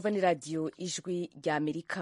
mwumva ni radiyo ijwi rya amerika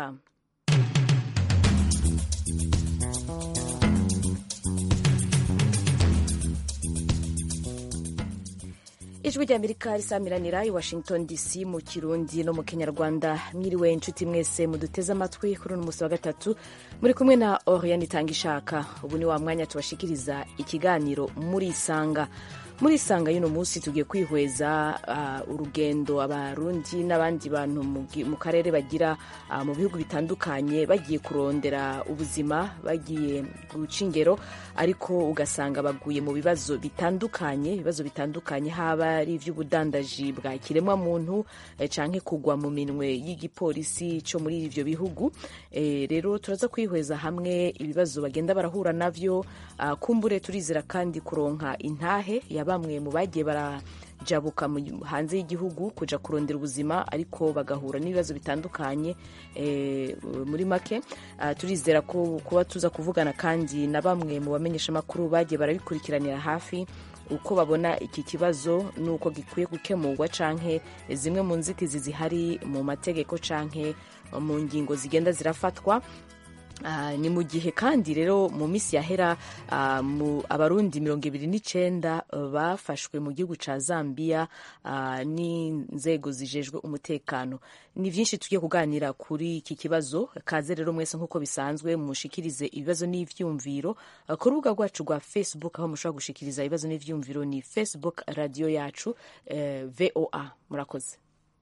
ijwi rya amerika risamiranira i washington dc mu kirundi no mu kinyarwanda mwiriwe inshuti mwese muduteze amatwi kuri uno munsi wa gatatu muri kumwe na oriane itanga ishaka ubu ni wa mwanya tubashikiriza ikiganiro murisanga murisanga y'uno munsi tugiye kwihweza uh, urugendo abarundi n'abandi bantu mu karere bagira uh, mu bihugu bitandukanye bagiye kurondera ubuzima bagiye guca ingero ariko ugasanga baguye mu bibazo bitandukanye ibibazo bitandukanye haba ari iby'ubudandaji bwa kiremwa muntu eh, canke kugwa mu minwe y'igipolisi cyo muri ivyo bihugu eh, rero turaza kwihweza hamwe ibibazo bagenda barahura navyo uh, kumbure turizera kandi kuronka intahe ya bamwe mu bagiye barajabuka hanze y'igihugu kuja kurondera ubuzima ariko bagahura n'ibibazo bitandukanye e, muri make uh, turizera ko kuba tuza kuvugana kandi na bamwe mu bamenyeshamakuru bagiye barabikurikiranira hafi uko babona iki kibazo n'uko gikwiye gukemurwa canke zimwe mu nzitizi zihari mu mategeko canke mu ngingo zigenda zirafatwa Uh, ni mu gihe kandi rero mu minsi yahera uh, mu abarundi mirongo ibiri n'icenda uh, bafashwe mu gihugu ca Zambia n'inzego zijejwe umutekano ni vyinshi tugiye kuganira kuri iki kibazo kaze rero mwese nk'uko bisanzwe mushikirize ibibazo n'ivyumviro ku rubuga rwacu rwa Facebook aho mushobora gushikiriza ibibazo n'ivyumviro ni Facebook radio yacu VOA murakoze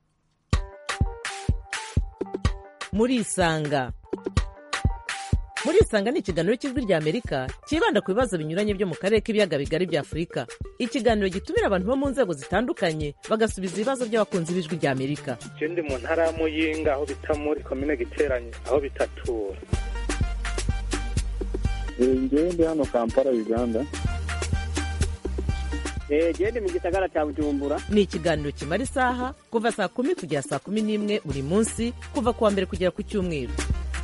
murisanga murisanga ni ikiganiro cy'ijwi rya amerika cyibanda ku bibazo binyuranye byo mu karere k'ibiyaga bigari bya afurika ikiganiro gitumira abantu bo mu nzego zitandukanye bagasubiza ibibazo by'abakunzi b'ijwi rya amerika je ndi mu ntara ya muyinga aho bita muri komine giteranye aho bitatura ngewe ndi hano kampala uganda gende mu gisagara cya bujumbura ni ikiganiro kimara isaha kuva saa kumi kugera saa kumi n'imwe buri munsi kuva ku wa mbere kugera ku cyumweru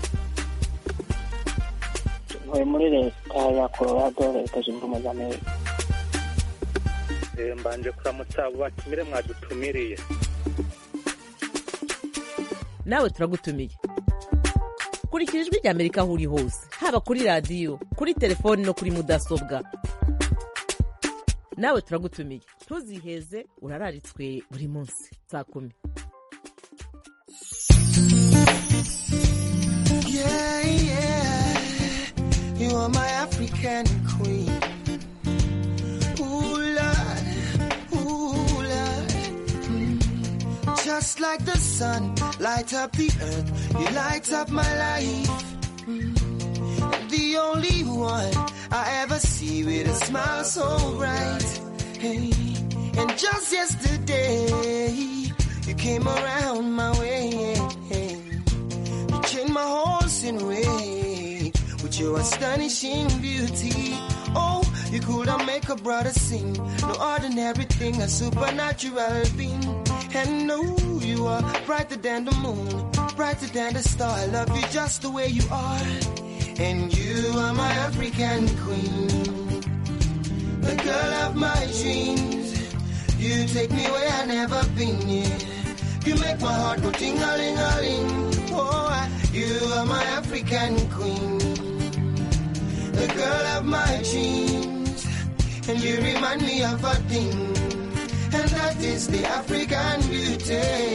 ntuye muri leta ya colorado leta zunze ubumwe za amerika mbanje kuramutsa abo batumire mwadutumiriye nawe turagutumiye kurikira ijwi rya amerika aho uri hose haba kuri radiyo kuri telefoni no kuri mudasobwa nawe turagutumiye ntuziheze urararitswe buri munsi saa kumi Yeah, yeah. You are my African queen. Ooh, Lord, ooh, Lord. Mm. Just like the sun, light up the earth. You light up my life. Mm. The only one I ever see with a smile so bright. Hey. And just yesterday, you came around my way. You changed my horse in way with your astonishing beauty. Oh, you could have make a brother sing. No ordinary thing, a supernatural being. And no, you are brighter than the moon, brighter than the star. I love you just the way you are. And you are my African queen, the girl of my dreams. You take me where I never been. Yeah. You make my heart go ting a ling a ling. Oh, I- you are my African queen the girl of my dreams. And you remind me of a thing, and that is the African beauty.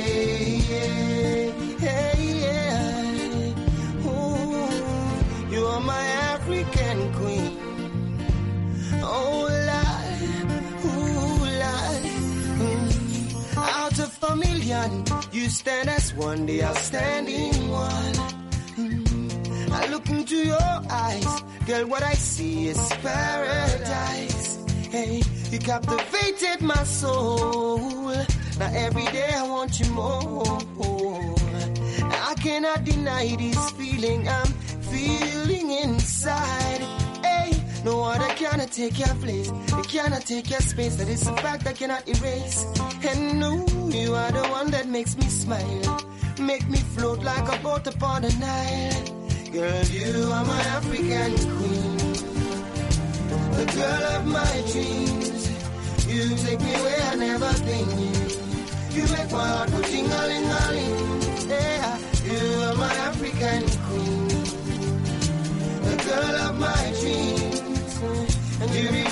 Yeah, yeah. Ooh, you are my African queen. Oh, Lord, ooh, Lord. Mm. Out of a million, you stand as one, the outstanding one. I look into your eyes, girl, what I see is paradise. Hey, you captivated my soul. Now every day I want you more. I cannot deny this feeling I'm feeling inside. Hey, no other cannot take your place. It cannot take your space. That is a fact I cannot erase. And no, you are the one that makes me smile. Make me float like a boat upon the Nile. Girl, you are my African queen. The girl of my dreams. You take me where I never been. You make my heart go ting-a-ling-a-ling.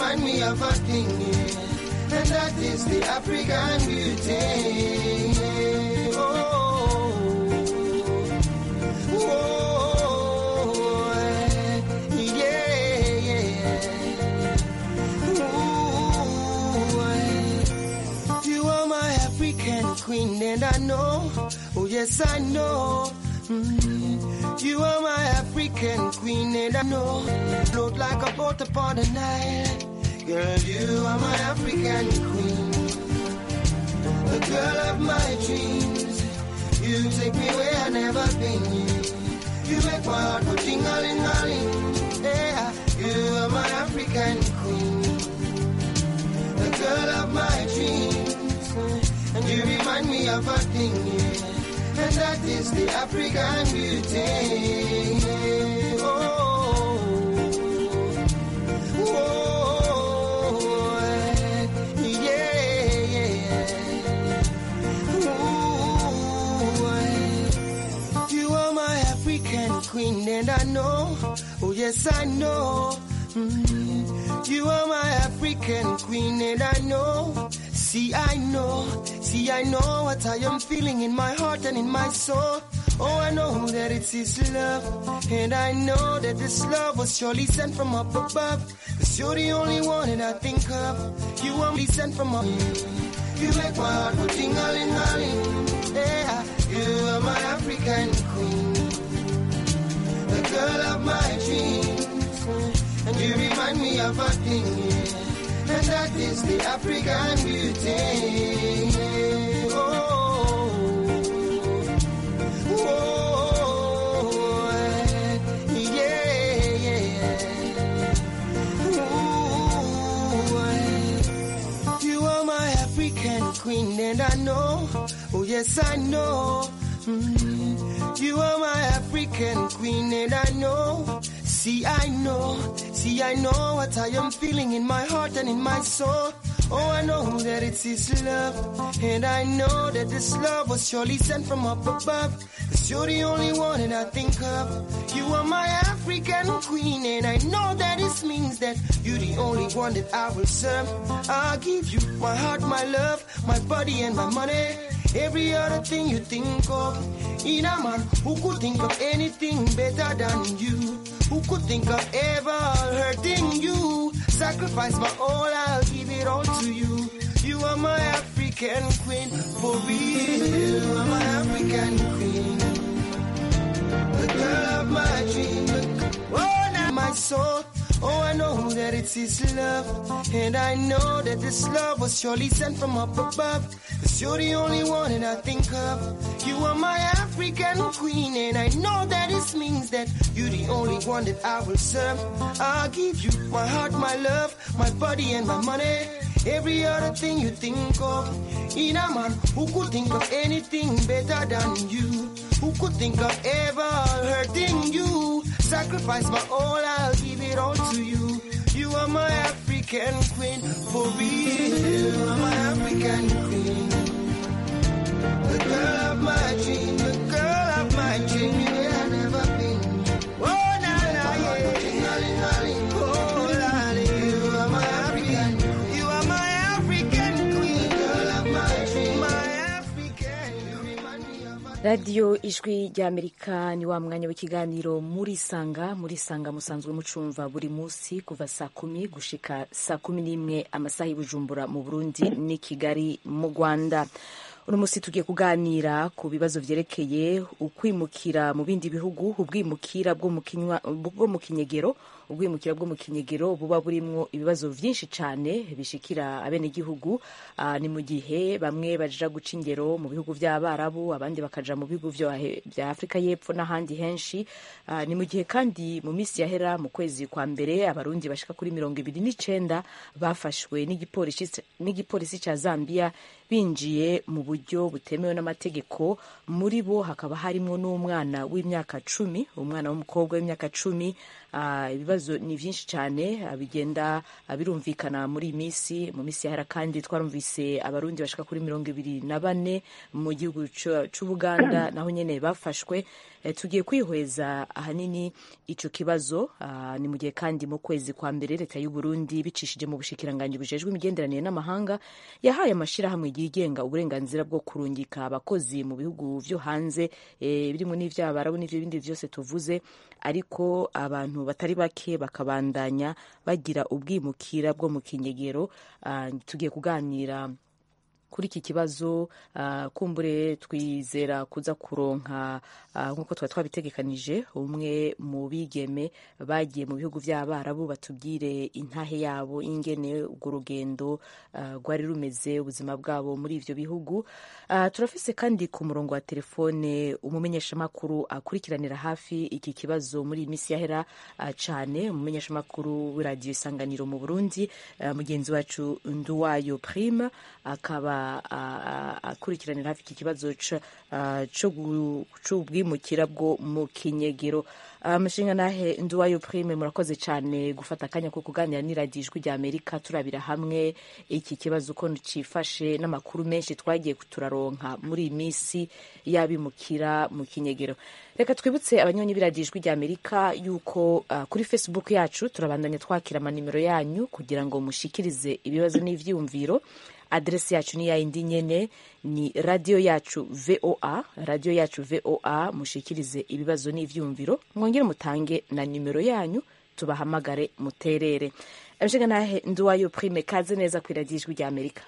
remind me of a thing, yeah. and that is the African beauty. Oh, oh, yeah, yeah. Ooh, you are my African queen, and I know, oh yes, I know. Mm, You are my African queen, and I know, float like a boat upon the Nile. Girl, you are my African queen, the girl of my dreams. You take me where I never been. You make my heart go ting-a-ling-a-ling. Yeah, you are my African queen, the girl of my dreams. And you remind me of a thing, yeah. and that is the African beauty. Oh, oh, yeah, yeah. Ooh, you are my African queen, and I know, oh yes, I know. Mm, you are my African queen, and I know. See, I know, see, I know what I am feeling in my heart and in my soul. Oh, I know that it's His love, and I know that this love was surely sent from up above. Cause you're the only one that I think of. You are me sent from up. You make my heart go ting-a-ling-a-ling. Yeah, you are my African queen, the girl of my dreams, and you remind me of a thing, yeah. and that is the African beauty. Oh, oh, yeah, yeah. Ooh, you are my African queen, and I know, oh yes, I know. Mm, you are my African queen, and I know. See, I know, see, I know what I am feeling in my heart and in my soul. Oh, I know that it's His love, and I know that this love was surely sent from up above. Cause you're the only one that I think of. You are my African queen, and I know that this means that you're the only one that I will serve. I'll give you my heart, my love, my body, and my money. Every other thing you think of. In a man who could think of anything better than you. Who could think of ever hurting you? Sacrifice my all, I'll give it all to you. You are my African queen, for real. You are my African queen. The girl of my dream. Oh, now my soul. Oh, I know that it's His love. And I know that this love was surely sent from up above. Cause you're the only one that I think of. You are my African queen. And I know that this means that you're the only one that I will serve. I'll give you my heart, my love, my body, and my money. Every other thing you think of. In a man who could think of anything better than you. Who could think of ever hurting you? Sacrifice my all, I'll give it all to you. You are my African queen, for real. You are my African queen. The girl of my dream, the girl of my dream, where I never been. Oh, na na, yeah. Oh, lolly, you are my African, you are my African queen, girl of my dream, my African. You remind me of a radiyo ijwi ry'amerika ni wa mwanya w'ikiganiro muri sanga muri sanga musanzwe mucumva buri munsi kuva saa kumi gushika saa kumi n'imwe amasaha y'ubujumbura mu burundi n'i kigali mu rwanda uno munsi tugiye kuganira ku bibazo vyerekeye ukwimukira mu bindi bihugu ubwimukira bwo mu kinywa- bwo mu kinyegero ubwimukira bwo mu kinyegero buba burimwo ibibazo vyinshi cane bishikira abenegihugu Ah, ni mu gihe bamwe baja guca ingero mu bihugu vy'abarabu abandi bakaja mu bihugu vyo ahe- vya afurika y'epfo n'ahandi henshi Ah, ni mu gihe kandi mu minsi yahera mu kwezi kwa mbere abarundi bashika kuri mirongo ibiri n'icenda bafashwe n'igipolisi n'igipolisi ca zambia binjiye mu buryo butemewe n'amategeko muri bo hakaba harimwo n'umwana w'imyaka cumi umwana w'umukobwa w'imyaka cumi Ah, ibibazo ni byinshi cyane ah, bigenda ah, birumvikana muri iyi minsi mu minsi yahera kandi twarumvise abarundi bashika kuri mirongo ibiri na bane mu gihugu c'u- c'ubuganda naho nyene bafashwe Eh, tugiye kwihweza ahanini ico kibazo ah, ni mu gihe kandi mu kwezi kwa mbere leta y'u Burundi bicishije mu bushikiranganji bujejwe imigenderanire n'amahanga yahaye amashirahamwe yigenga uburenganzira bwo kurungika abakozi mu bihugu vyo hanze eh, birimo n'ivy'abarabu n'ivyo bindi vyose tuvuze ariko abantu batari bake bakabandanya bagira ubwimukira bwo mu kinyegero Ah, tugiye kuganira kuri iki kibazo ah, kumbure twizera kuza kuronka ah, nk'uko twari twabitegekanije umwe mu bigeme bagiye mu bihugu by'abarabu batubwire intahe yabo ingene urwo rugendo ah, rwari rumeze ubuzima bwabo muri ivyo bihugu Ah, turafise kandi ku murongo wa telefone umumenyeshamakuru akurikiranira hafi iki kibazo muri iyi minsi yahera ah, cane umumenyeshamakuru w'iradiyo isanganiro mu burundi ah, mugenzi wacu nduwayo prime akaba ah, ah, akurikiranira hafi iki kibazo ca- ah, co gu- c'ubwimukira bwo mu kinyegero amashinga nahe nduwayo prime murakoze cyane gufata akanya ko kuganira n'iradiyo ijwi rya amerika turabira hamwe iki kibazo uko cifashe n'amakuru menshi twagiye turaronka muri iyi minsi y'abimukira mu kinyegero reka twibutse abanyonyi b'iradiyo ijwi rya amerika yuko ah, kuri facebook yacu turabandanya twakira amanimero yanyu kugira ngo mushikirize ibibazo n'ivyiyumviro aderesi yacu ni yayindi nyene ni radiyo yacu voa radiyo yacu voa mushikirize ibibazo n'ivyumviro mwongere mutange na nimero yanyu tubahamagare muterere abishinga nahe nduwayo prime kaze neza ku iradiyo ijwi rya amerika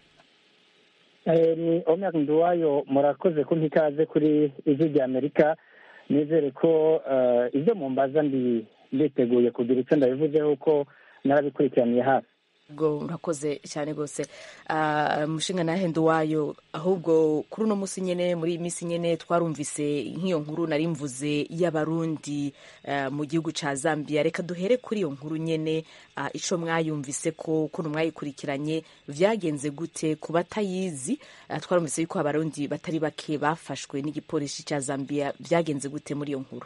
Eh, ni omer nduwayo murakoze kumpa ikaze kuri ijwi rya amerika nizere ko eh, ibyo mumbaza ndi nditeguye kugira icyo ndabivuzeho ko narabikurikiraniye hafi ubwo murakoze cyane rwose Ah, mushinga nahe nduwayo ahubwo kuri uno munsi nyene muri iyi minsi nyene twarumvise nk'iyo nkuru nari mvuze y'abarundi ah, mu gihugu ca zambia reka duhere kuri iyo nkuru nyene ah, ico mwayumvise ko ukuntu mwayikurikiranye vyagenze gute ku batayizi Ah, twarumvise yuko abarundi batari bake bafashwe n'igipolisi ca zambia vyagenze gute muri iyo nkuru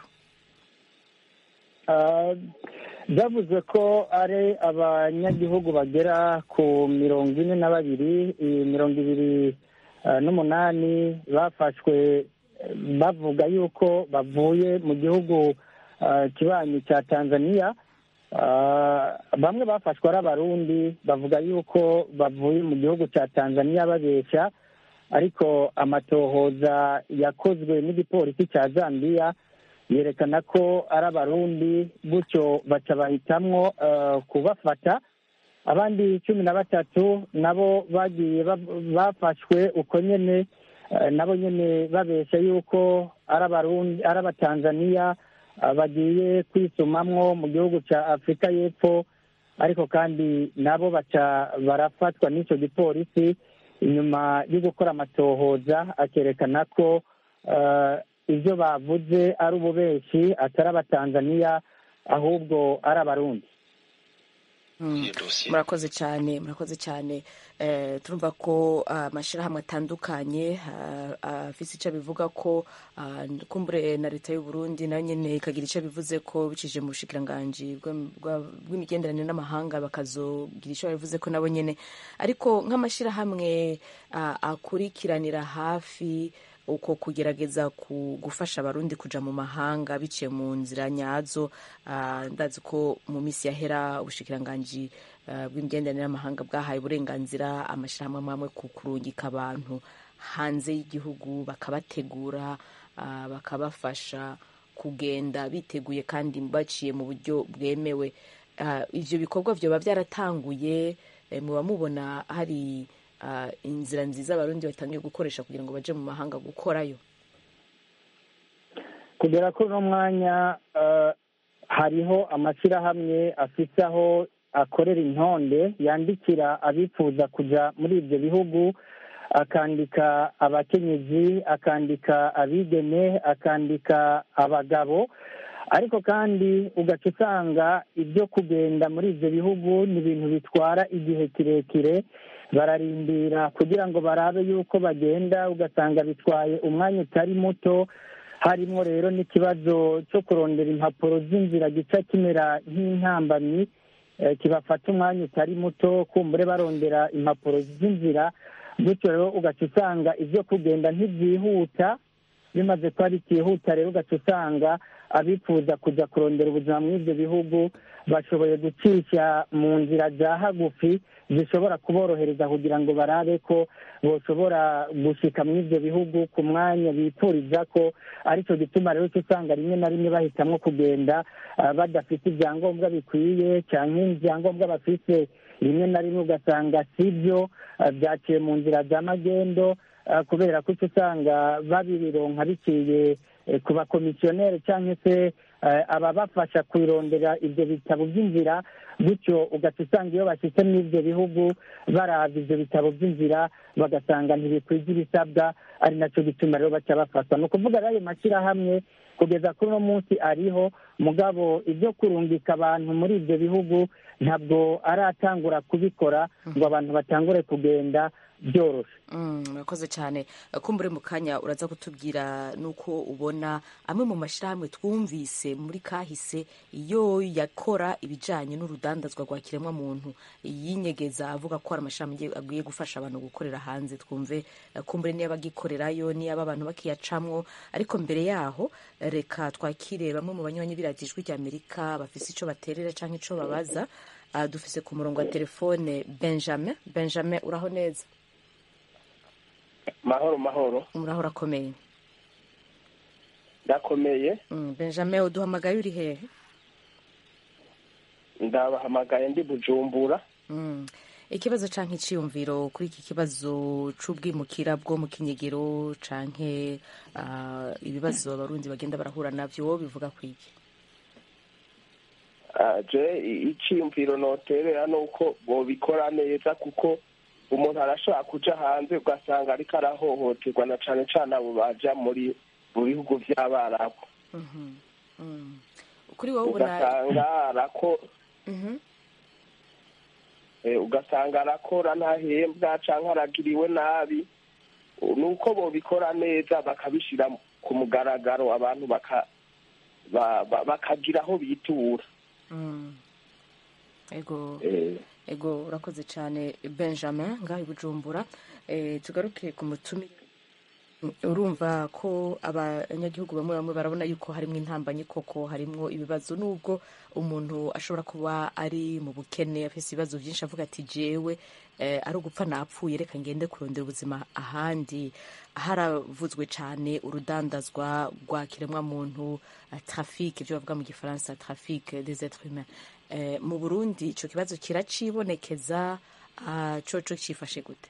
Ah, byavuzwe ko ari abanyagihugu bagera ku mirongo ine na babiri eh, mirongo ibiri ah, n'umunani bafashwe eh, bavuga yuko bavuye mu gihugu ah, kibanyi cya tanzania Ah, bamwe bafashwe ari abarundi bavuga yuko bavuye mu gihugu cya tanzania babeshya ariko amatohoza yakozwe n'igipolisi cya zambia yerekana ko ari abarundi gutyo baca bahitamwo eh, kubafata abandi cumi na batatu nabo bagiye ba- bafashwe uko nyene eh, nabo nyene babesha yuko ari abarundi ari abatanzaniya eh, bagiye kwisumamwo mu gihugu ca afurika y'epfo ariko kandi nabo baca barafatwa n'ico gipolisi inyuma yo gukora amatohoza akerekana ko eh, ibyo bavuze ari ububeshi atari abatanzaniya ahubwo ari abarundi Mm. murakoze cyane murakoze cyane eh, turumva ko ah, amashyirahamwe atandukanye ah, afise icyo bivuga ko ah, kumbure na leta y'u Burundi nayo nyene ikagira icyo bivuze ko bicishije mu bushikiranganji bwa- bwa- bw'imigenderanire n'amahanga bakazogira icyo bivuze ko nabo nyene ariko nk'amashyirahamwe ah, akurikiranira hafi uko kugerageza ku- gufasha abarundi kuja mu mahanga biciye mu nzira nyazo ah, ndazi ko mu minsi yahera ubushikiranganji ah, bw'imigenderanire n'amahanga bwahaye uburenganzira amashyirahamwe amwe amwe ku kurungika abantu hanze y'igihugu bakabategura ah, bakabafasha kugenda biteguye kandi baciye mu buryo bwemewe Ah, ivyo bikorwa vyoba byaratanguye eh, muba mubona hari ah, inzira nziza abarundi batangiye gukoresha kugira ngo baje mu mahanga gukorayo kugera kuri uno mwanya eh, hariho amashyirahamwe afite aho akorera intonde yandikira abifuza kuja muri ibyo bihugu akandika abakenyezi akandika abigeme akandika abagabo ariko kandi ugaca usanga ibyo kugenda muri ibyo bihugu ni ibintu bitwara igihe kirekire bararindira kugira ngo barabe yuko bagenda ugasanga bitwaye umwanya utari muto harimo rero n'ikibazo cyo kurondera impapuro z'inzira gica kimera nk'intambamyi eh, kibafata umwanya utari muto kumbure barondera impapuro z'inzira gutyo rero ugaca usanga ibyo kugenda ntibyihuta bimaze kuba bitihuta rero ugaca usanga abifuza kujya kurondera ubuzima muri ibyo bihugu bashoboye gucisha mu nzira za hagufi zishobora kuborohereza kugira ngo barabe ko bashobora gushyika muri ibyo bihugu ku mwanya bipfuriza ko aricyo gituma rero uca usanga rimwe na rimwe bahitamo kugenda ah, badafite ibyangombwa bikwiye cyangwa ibyangombwa bafite rimwe na rimwe ugasanga si byo ah, byaciye mu nzira za magendo ah, kubera ko uca usanga babironka biciye eh, ku bakomisiyoneri cyangwa se eh, ababafasha kwirondera ibyo bitabo by'inzira gutyo ugaca usanga iyo bashyitse muri ibyo bihugu baraza ibyo bitabo by'inzira bagasanga ntibikwije ibisabwa ari nacyo gituma rero baca bafatwa ni ukuvuga rero ayo mashyirahamwe kugeza kuri uno munsi ariho mugabo ibyo kurungika abantu muri ibyo bihugu ntabwo aratangura kubikora ngo abantu batangure kugenda byoroshye Mm, murakoze cyane kumbure mu kanya uraza kutubwira nuko ubona amwe mu mashyirahamwe twumvise muri kahise iyo yakora ibijyanye n'urudandazwa rwa kiremwamuntu yinyegeza avuga ko hari amashyirahamwe agiye- agiye gufasha abantu gukorera hanze twumve eh, kumbure niba agikorerayo niba abantu bakiyacamwo ariko mbere yaho eh, reka twakire bamwe mu banywanyi b'iradiyo ijwi ry'amerika bafise icyo baterera cyangwa icyo babaza Ah, dufise ku murongo wa telefone benjamin benjamin uraho neza mahoro mahoro muraho urakomeye ndakomeye Mm, benjamin uduhamagaye uri hehe ndabahamagaye ndi bujumbura Mm. ikibazo canke iciyumviro kuri iki kibazo c'ubwimukira bwo mu kinyegero canke ah, ibibazo abarundi bagenda barahura navyo wowe bivuga kwiki Ah, je i- iciyumviro noterera ni uko bobikora neza kuko umuntu arashobora kuja hanze ugasanga ariko arahohoterwa na cane cane abo baja muri mu bihugu vy'abarabu Mhm. Mm. kuri wowe ubona ugasanga arako Mhm. eh, ugasanga arakora ntahembwa canke aragiriwe nabi nuko bobikora neza bakabishira ku mugaragaro abantu baka ba- ba- bakagira aho bitura Mm. ego Eh, ego urakoze cyane benjamin ngaho i bujumbura Eh, tugaruke ku mutumire urumva ko abanyagihugu bamwe bamwe barabona yuko harimo intambanyi koko harimo ibibazo nubwo umuntu ashobora kuba ari mu bukene afite ibibazo byinshi avuga ati jewe eh, ari ugupfa napfuye reka ngende kurondera ubuzima ahandi haravuzwe cyane urudandazwa rwa kiremwamuntu eh, trafic ibyo bavuga mu gifaransa trafic des êtres humains Eh, mu burundi icyo kibazo kiracibonekeza ah, coco cyifashe gute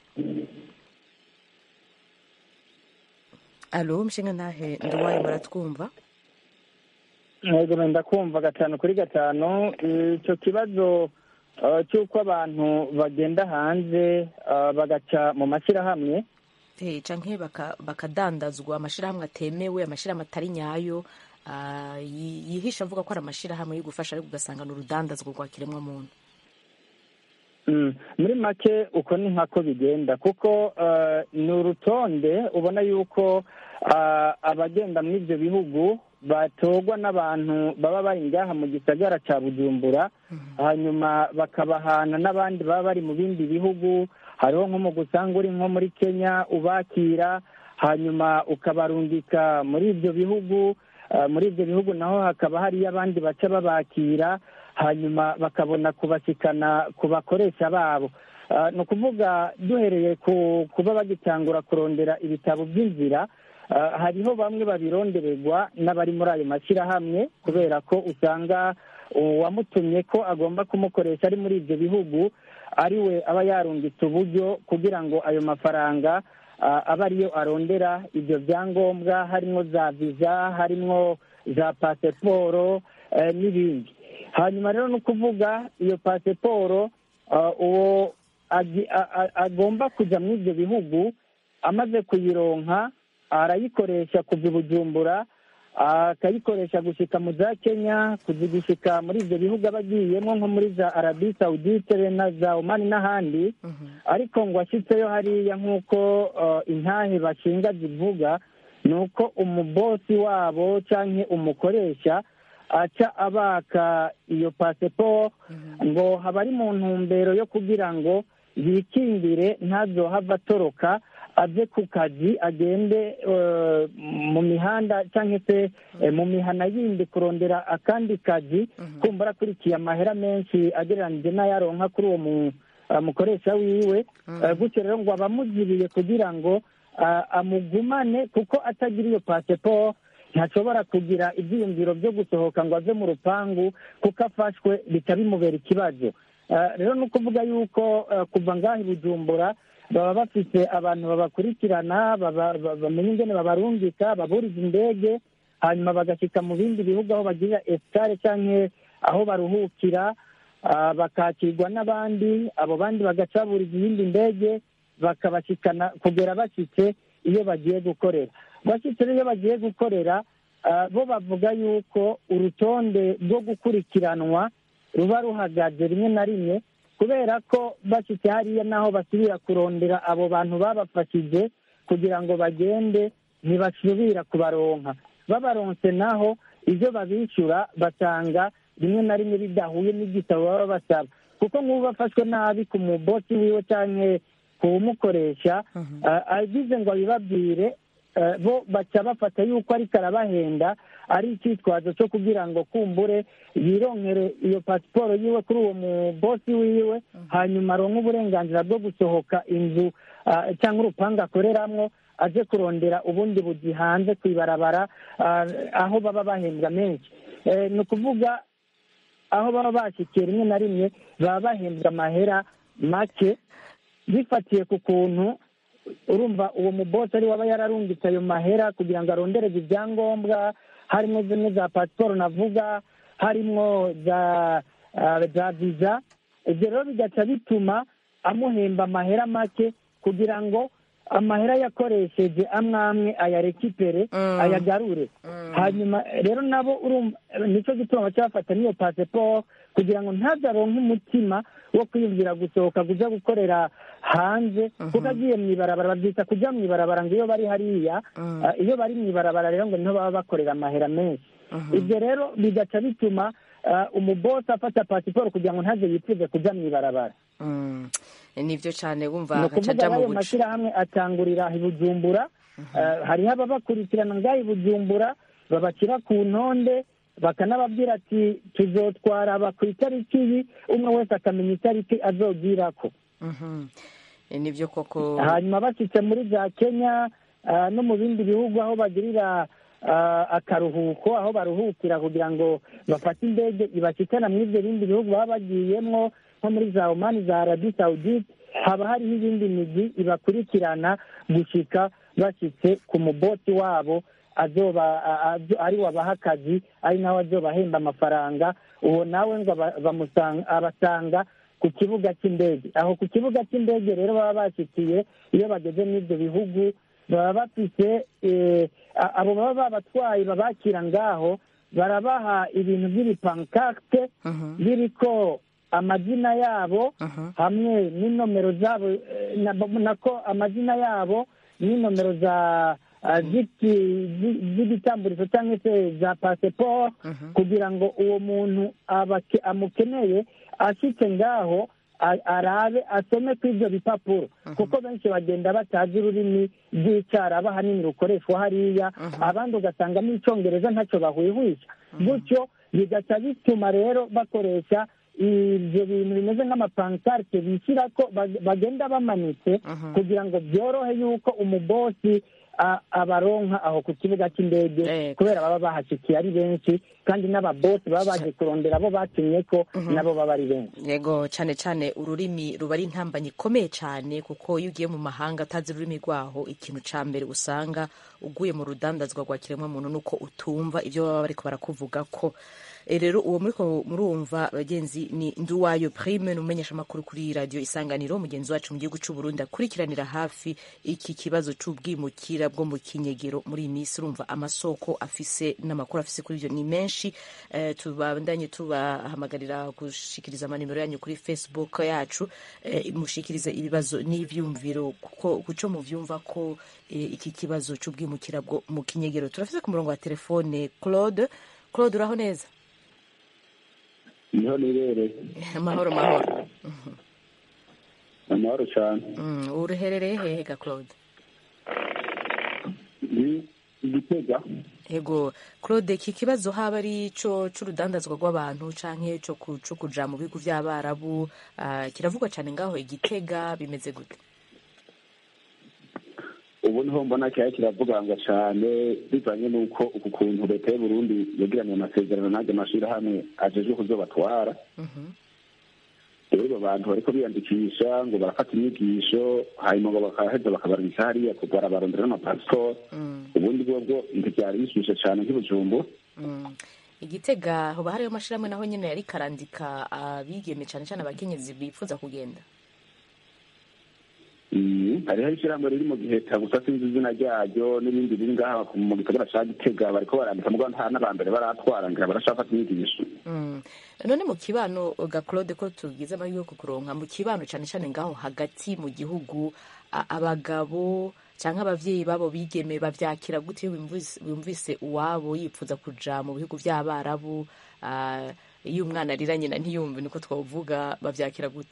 alo mshinga ntahe nduwaye muratwumva yego wenda kumva gatanu kuri gatanu icyo kibazo eh, cy'uko abantu bagenda hanze eh, bagaca mu mashyirahamwe Eh, canke baka- bakadandazwa amashirahamwe atemewe amashirahamwe atari nyayo ah, yi- yihisha avuga ko ari amashirahamwe yo gufasha ariko ugasanga ni urudandazwa rwa kiremwamuntu Mm, muri make uko ni nkako bigenda kuko eh, ni urutonde ubona yuko ah, abagenda muri ibyo bihugu batorwa n'abantu baba bari ngaha mu gisagara cya bujumbura hanyuma bakabahana n'abandi baba bari mu bindi bihugu hariho nko mu gusanga uri nko muri kenya ubakira hanyuma ukabarungika muri ibyo bihugu ah, muri ibyo bihugu naho hakaba hariyo abandi baca babakira hanyuma bakabona kubashikana ku bakoresha babo Ah, ni ukuvuga duhereye ku kuba bagitangura kurondera ibitabo by'inzira ah, hariho bamwe babirondererwa n'abari muri ayo mashyirahamwe kubera ko usanga uwamutumye ko agomba kumukoresha ari muri ibyo bihugu ari we aba yarungitse uburyo kugira ngo ayo mafaranga ah, abe ariyo arondera ibyo byangombwa harimo za viza harimo za pasiporo eh, n'ibindi hanyuma rero ni ukuvuga iyo pasiporo ah, uwo agi- a- a- agomba kujya muri ibyo bihugu amaze kuyironka arayikoresha kuva i bujumbura akayikoresha gushyika mu za kenya kuzigushyika muri ibyo bihugu aba agiyemo nko muri za arabi sawudite na za omani n'ahandi ariko ngo ashyitseyo hariya nk'uko uh, intahe bashinga zivuga ni uko umubosi wabo cyangwa umukoresha aca abaka iyo pasiporo ngo haba ari mu ntumbero yo kugira ngo yikingire ntazohava atoroka ave ku kazi agende eh, mu mihanda cyangwa se eh, mu mihana yindi kurondera akandi kazi kumva akurikiye amahera menshi agereranije n'ayaronka kuri uwo mu- ah, mukoresha wiwe Eh, gutyo rero ngo abamugiriye kugira ngo ah, amugumane kuko atagira iyo pasiporo ntashobora kugira ibyiyumviro byo gusohoka ngo ave mu rupangu kuko afashwe bica bimubera ikibazo Eh, rero ni ukuvuga yuko eh, kuva ngaho i bujumbura baba bafite abantu babakurikirana baba- ba- bamenya ingene babarungika baburiza indege hanyuma bagashyika mu bindi bihugu aho bagirira esitare cyangwa aho baruhukira ah, bakakirwa n'abandi abo bandi bagacaburiza iyindi ndege bakabashyikana kugera bashyitse iyo bagiye gukorera bashyitse rero iyo bagiye gukorera ah, bo bavuga yuko urutonde rwo gukurikiranwa ruba ruhagaze rimwe na rimwe kubera ko bashyitse hariya naho basubira kurondera abo bantu babafashije kugira ngo bagende ntibasubira kubaronka babaronse naho ibyo babishyura basanga rimwe na rimwe bidahuye n'igitabo baba basaba kuko nk'ubu bafashwe nabi ku mubosi wiwe cyangwa kuwumukoresha ah, agize ngo abibabwire eh, bo baca bafata yuko ariko arabahenda ari icyitwazo cyo kugira ngo kumbure yironkere iyo pasiporo yiwe kuri uwo mubosi wiwe hanyuma aronke uburenganzira bwo gusohoka inzu ah, cyangwa urupangu akoreramwo aje kurondera ubundi buzi hanze ku ibarabara ah, aho baba bahembwa menshi Eh, ni ukuvuga aho baba bashyikiye rimwe na rimwe baba bahembwa amahera make bifatiye ku kuntu urumva uwo mubosi ari waba yararungitse ayo mahera kugira ngo arondereze ibyangombwa harimo zimwe za pasiporo navuga harimo za ah, za viza ibyo rero bigaca bituma amuhemba amahera make kugira ngo amahera yakoresheje amwe amwe ayarekipere ayagarure hanyuma rero nabo urumva nicyo gituma baca bafata n'iyo pasiporo kugira ngo ntazaronke umutima wo kwiyumvira gusohoka kuja gukorera hanze kuko agiye mu ibarabara babyita kujya mu ibarabara ngo iyo bari hariya ah, iyo bari mu ibarabara rero ngo niho baba bakorera amahera menshi ibyo rero bigaca bituma ah, umubosi afata pasiporo kugira ngo ntaze yifuze kujya mu ibarabara Mm. nibyo cyane ni wumva agaca ukuvuga ajya mu ayo buca mashyirahamwe atangurira i bujumbura Eh, hariho ababakurikirana ngaho i bujumbura babashyira ku ntonde bakanababwira ati tuzotwara aba ku itariki iyi umwe wese akamenya itariki azogirako Mhm. Eh, nibyo koko hanyuma bashyitse muri za kenya ah, no mu bindi bihugu aho bagirira ah, akaruhuko aho baruhukira kugira ngo bafate indege ibashyikana muri ibyo bindi bihugu baba bagiyemo nko muri za omani za arabi sawudite haba hariho ibindi migi ibakurikirana gushika bashyitse ku mubosi wabo azoba a- a- ari wabaha akazi ari nawe azobahemba amafaranga uwo nawe ngo aba- bamusanga abasanga ku kibuga cy'indege aho ku kibuga cy'indege rero baba bashyikiye iyo bageze muri ibyo bihugu baba bafite eh, a- abo baba babatwaye babakira ngaho barabaha ibintu by'ibipankarte biriko amazina yabo hamwe n'inomero zabo eh, na- nako amazina yabo n'inomero za ah, z'iki- zi- z'igitamburizo cyangwa se za pasiporo kugira ngo uwo muntu abake- amukeneye ashyitse ngaho a- arabe asome kuri ibyo bipapuro kuko benshi bagenda batazi ururimi rw'icyaraba hanini rukoreshwa hariya abandi ugasanga n'icyongereza ntacyo bahwihwisha gutyo bigaca bituma rero bakoresha ibyo bintu bimeze nk'amapankarite bishyira ko bag- bagenda bamanitse kugira ngo byorohe yuko umubosi a- abaronka aho ku kibuga cy'indege Eh. kubera baba bahashyikiye ari benshi kandi n'ababosi baba baje kurondera abo batumye ko nabo baba ari benshi yego cyane cyane ururimi ruba ari intambanyi ikomeye cyane kuko iyo ugiye mu mahanga utazi ururimi rwaho ikintu cya mbere usanga uguye mu rudandazwa rwa kiremwamuntu ni uko utumva ibyo baba bariko barakuvuga ko Eh, rero uwo muriko murumva bagenzi ni nduwayo prime ni umumenyesha amakuru kuri radio isanganiro mugenzi wacu mu gihugu c'u Burundi akurikiranira hafi iki kibazo c'ubwimukira bwo mu kinyegero muri iyi minsi urumva amasoko afise n'amakuru afise kuri ivyo ni menshi eh, tubandanye tubahamagarira gushikiriza amanimero yanyu kuri facebook yacu eh, mushikirize ibibazo n'ivyumviro kuko kuco muvyumva ko eh, iki kibazo c'ubwimukira bwo mu kinyegero turafise ku murongo wa telefone Claude Claude uraho neza niho nibereye amahoro mahoro amahoro cyane Mm, uruherereye hehe ga Claude ni igitega Ego Claude iki kibazo haba ari ico c'urudandazwa rw'abantu canke co ku- co kuja mu bihugu vy'abarabu ah, kiravugwa cane ngaho igitega bimeze gute ubu niho mbona cyari kiravuganga cyane bivanye n'uko uku kuntu leta y'u Burundi yagiranye amasezerano n'ajya amashyirahamwe ajejwe kuzobatwara Mhm. rero abantu bariko biyandikisha ngo barafata inyigisho hanyuma ngo bakaheza bakabarungika hariya barabarondera n'amapasiporo Mm, ubundi bwo bwo ntibyari bishyushye cyane nk'ibujumbu mm. igitega hoba hariyo amashirahamwe naho nyene yari karandika abigeme cane cane abakenyezi bifuza kugenda Mm, hariho ishyirahamwe riri mu giheta gusa sinzi izina ryaryo n'ibindi biri ngaha mu gisagara ca gitega bariko barandika mugabo nta n'abambere baratwara ngira barashafata inyigisho Mm. none mu kibano ga Claude ko tugize amahirwe yo kukuronka mu kibano cane cane ngaho hagati mu gihugu a- abagabo canke abavyeyi babo bigeme bavyakira gute iyo bumvise- bumvise uwabo yipfuza kuja mu bihugu vy'abarabu ah, iyo umwana arira nyina ntiyumve niko twovuga bavyakira gute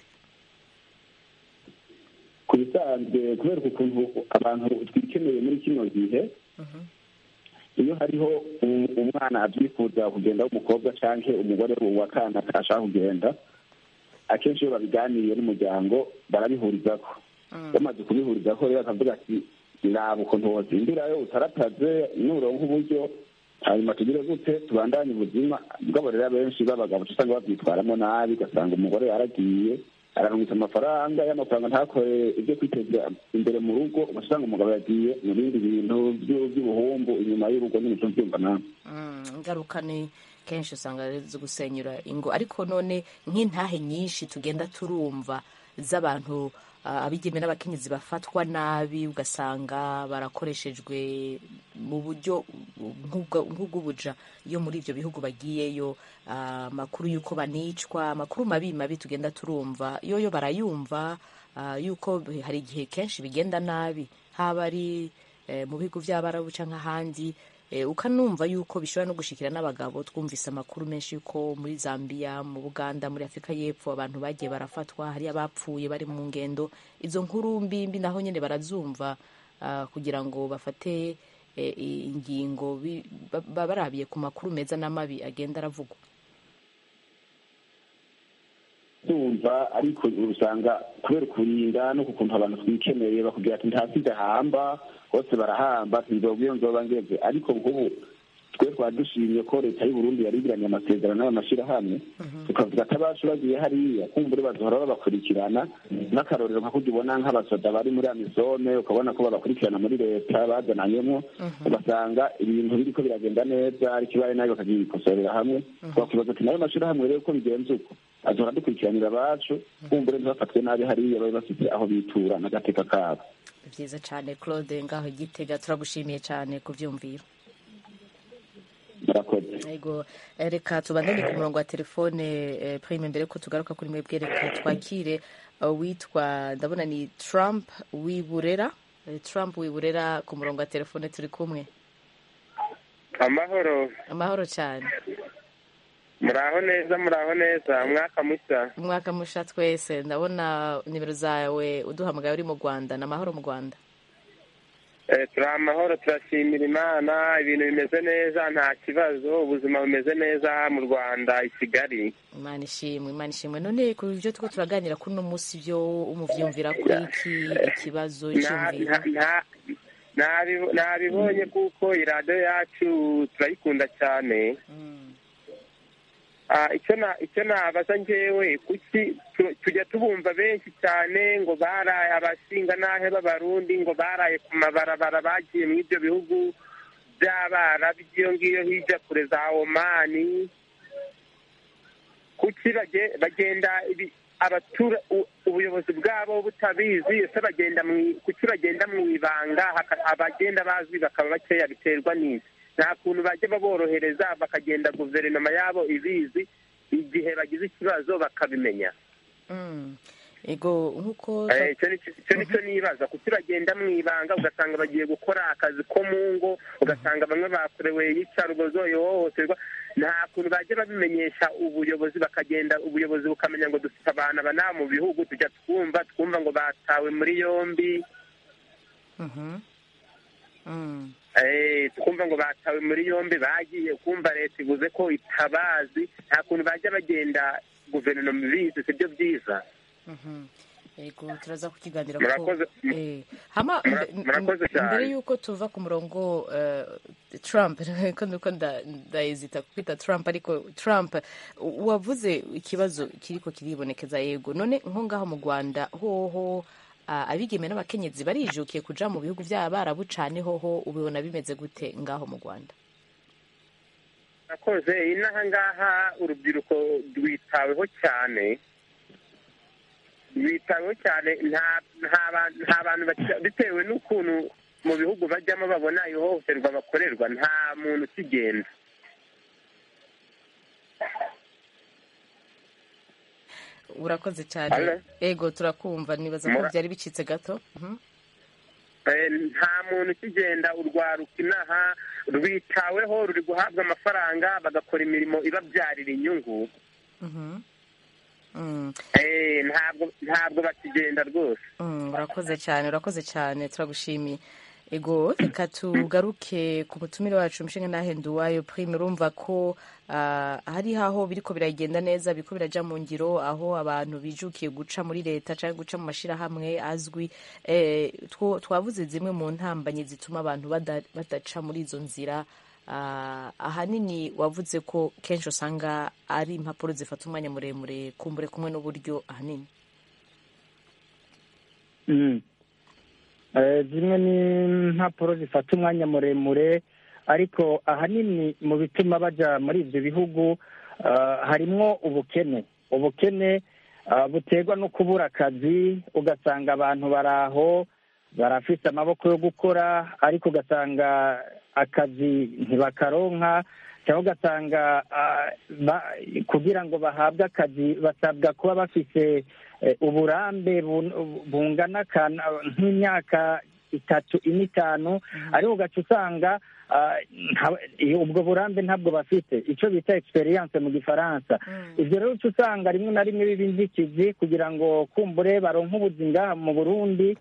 ku bisanzwe kubera ukuntu abantu twikeneye muri kino gihe iyo hariho u- umwana abyifuza kugenda w'umukobwa canke umugore wa kana ashaka kugenda akenshi iyo babiganiye n'umuryango barabihurizako bamaze kubihurizako rero akavuga ati raba ukuntu wozindirayo utarataze nuronka uburyo hanyuma tugire gute tubandanye ubuzima bwabo rero abenshi b'abagabo uca usanga babyitwaramo nabi ugasanga umugore yaragiye ararungitse amafaranga y'amafaranga ntakore ibyo kwiteza imbere mu rugo ugaca usanga umugabo yagiye mu bindi bintu byu- by'ubuhumbu inyuma y'urugo nyine uca ubyumva nawe Mm, ingaruka ni kenshi usanga ari zo gusenyura ingo ariko none nk'intahe nyinshi tugenda turumva z'abantu ah, abigeme n'abakenyezi bafatwa nabi ugasanga barakoreshejwe mu buryo nk'ubwo- nk'ubw'ubuja iyo muri ibyo bihugu bagiyeyo ah, amakuru y'uko banicwa amakuru mabi mabi tugenda turumva yoyo barayumva ah, yuko hari igihe kenshi bigenda nabi haba ari eh, mu bihugu by'abarabu cyangwa ahandi eh, ukanumva yuko bishobora no gushikira n'abagabo twumvise amakuru menshi yuko muri zambia mu buganda muri afurika y'epfo abantu bagiye barafatwa hari abapfuye bari mu ngendo izo nkuru mbi mbi naho nyine barazumva ah, kugira ngo bafate eh, ingingo bi- ba- ba- barabiye ku makuru meza n'amabi agenda aravugwa tumva ariko usanga kubera ukurinda no ku kuntu abantu twikeneye bakubwira ati ntasize hamba bose barahamba sinzobwa iyo nzoba ngeze ariko nk'ubu twe twari dushimye ko leta y'u Burundi yarigiranye amasezerano n'ayo mashyirahamwe tukavuga ati abacu bagiye hariya kumbure bazohora babakurikirana n'akarorero nka kurya ubona nk'abasoda bari muri amisome ukabona ko babakurikirana muri leta bazananyemo ugasanga ibintu biriko biragenda neza ariko ibaye nabi bakagikosorera hamwe twakibaza ati nayo mashyirahamwe rero ko bigenze uko azohora dukurikiranira abacu kumbure ntibafatwe nabi hariya babe bafite aho bitura n'agateka kabo ni byiza cyane claude ngaho igitega turagushimiye cyane ku byumviro murakoze Ego, eh, reka tubandanye ku murongo wa telefone eh, prime mbere ko tugaruka kuri mwebwe reka twakire uh, witwa ndabona ni trump wiburera Eh, trump wiburera ku murongo wa telefone turi kumwe amahoro amahoro cyane muraho neza muraho neza umwaka mushya umwaka musha twese ndabona nimero zawe uduhamagaye uri mu rwanda ni amahoro mu rwanda Eh, turi amahoro turashimira imana ibintu bimeze neza nta kibazo ubuzima bumeze neza mu rwanda i kigali imana ishimwe imana ishimwe none ku byo turiko turaganira kuri uno munsi byo umuvyumvira kuri iki ikibazo Na- cyumviro na- na- nabi- nabibonye kuko iradiyo yacu turayikunda cyane Ah, icyo na icyo nabaza njyewe kuki tu- tujya tubumva benshi cyane ngo baraye abashinga n'ahe b'abarundi ngo baraye ku mabarabara bagiye muri ibyo bihugu by'abarabu by'iyo ngiyo hirya kure za omani kuki bage- bagenda ibi- abatura u- ubuyobozi bwabo butabizi ese bagenda mu- kuki bagenda mu ibanga haka- abagenda bazwi bakaba bakeya biterwa n'iki nta kuntu bajya baborohereza bakagenda guverinoma yabo ibizi igihe bagize ikibazo bakabimenya Mm. ego nk'uko Eh, icyo ni cyo- icyo ni cyo nibaza kuki bagenda mu ibanga ugasanga bagiye gukora akazi ko mu ngo ugasanga bamwe bakorewe iyicarubozo ihohoterwa nta kuntu bajya babimenyesha ubuyobozi bakagenda ubuyobozi bukamenya ngo dufite abantu aba nta mu bihugu tujya twumva twumva ngo batawe muri yombi Mhm. Mm. Eh, twumva ngo batawe muri yombi bagiye kumva leta ivuze ko itabazi nta kuntu bajya bagenda guverinoma ibizi sibyo byiza Mhm. ego turaza kukiganira Murakoze. eh hama Mura- mbe- murakoze mbe- cyane. mbere yuko tuva ku murongo eh, Trump ko nuko nda- ndahezita kwita Trump ariko Trump wavuze ikibazo kiriko kiribonekeza yego none nko ngaho mu Rwanda hoho ah, abigeme n'abakenyezi barijukiye kuja mu bihugu by'abarabu cane hoho ubibona bimeze gute ngaho mu Rwanda nakoze inaha ngaha urubyiruko rwitaweho cyane rwitaweho cyane nta nta ba- nta bantu baki- bitewe n'ukuntu mu bihugu bajyamo babona ihohoterwa bakorerwa nta muntu ukigenda urakoze cyane Hello? ego turakumva nibaza ko Mura- byari bicitse gato Mhm. Eh, nta muntu ukigenda urwaruka inaha rwitaweho ruri guhabwa amafaranga bagakora imirimo ibabyarira inyungu Mhm. Mm. Eh, ntabwo ntabwo bakigenda rwose Mm, urakoze cyane urakoze cyane turagushimiye ego reka tugaruke ku mutumire wacu umushinga nahenduwayo prime urumva ko ah, hari aho biriko biragenda neza biriko biraja mu ngiro aho abantu bijukiye guca muri leta cyangwa guca mu mashirahamwe azwi eh, two- twavuze zimwe mu ntambanyi zituma abantu bada- badaca muri izo nzira Ah, ahanini wavuze ko kenshi usanga ari impapuro zifata umwanya muremure kumbure kumwe n'uburyo ahanini Mm. Eh, zimwe ni impapuro zifata umwanya muremure ariko ahanini mu bituma baja muri ibyo bihugu ah, harimwo ubukene ubukene ah, buterwa no kubura akazi ugasanga abantu bari aho barafise amaboko yo gukora ariko ugasanga akazi ntibakaronka cyangwa ugasanga ah, ba- kugira ngo bahabwe akazi basabwa kuba bafise eh, uburambe bun- bungana kana- nk'imyaka itatu ine itanu ariko ugaca usanga ah, nta- iyo- ubwo burambe ntabwo bafite icyo bita experience mu gifaransa ibyo rero uca usanga rimwe na rimwe biba inzitizi kugira ngo kumbure baronke ubuzima mu burundi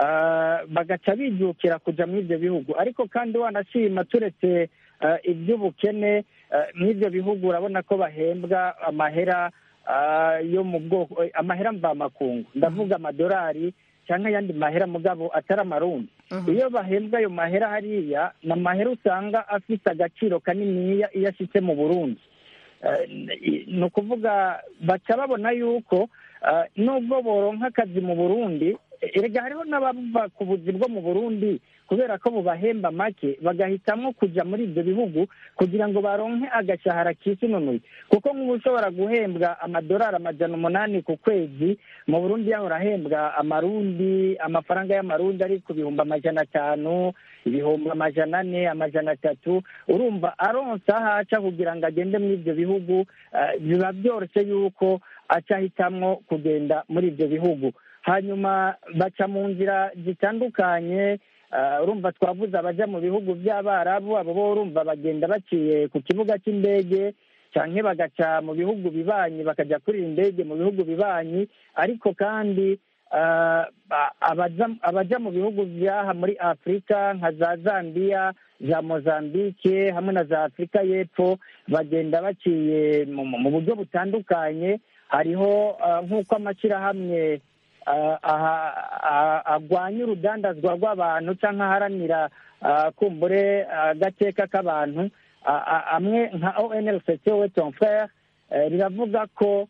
ah, bagaca bijukira kuja muri ibyo bihugu ariko kandi wanashima turetse ah, iby'ubukene ah, muri ibyo bihugu urabona ko bahembwa amahera ah, yo mu bwoko eh, amahera mvamakungu ndavuga amadolari cyangwa ayandi mahera mugabo atari amarundi iyo bahembwa ayo mahera hariya ni amahera usanga afite agaciro kaniniya iyo ashyitse mu burundi Eh, ni ukuvuga baca babona yuko eh, nubwo boronka akazi mu burundi eh, erega hariho n'abava ku buzi bwo mu burundi kubera ko bubahemba make bagahitamo kuja muri ibyo bihugu kugira ngo baronke agashahara kisununuye kuko nk'ubu ushobora guhembwa amadolari amajana umunani ku kwezi mu burundi yahora ahembwa amarundi amafaranga y'amarundi ari ku bihumbi amajana atanu ibihumbi amajana ane amajana atatu urumva aronsa aho aca kugira ngo agende muri ibyo bihugu eh, biba byoroshye yuko aca ahitamwo kugenda muri ibyo bihugu hanyuma baca mu nzira zitandukanye eh, urumva twavuze abaja mu bihugu by'abarabu abo bo urumva bagenda baciye ku kibuga cy'indege canke bagaca mu bihugu bibanyi bakaja kurira indege mu bihugu bibanyi ariko kandi ah, a- abaja- abaja mu bihugu vyaha muri afurika nka za zambiya za mozambike hamwe na za afurika y'epfo bagenda baciye mu mu buryo butandukanye hariho ah, nk'uko amashyirahamwe ah, aha- ah, agwanya urudandazwa rw'abantu cyangwa aharanira ah, kumbure agateka k'abantu a- a- amwe nka onlct we ton frere eh, riravuga ko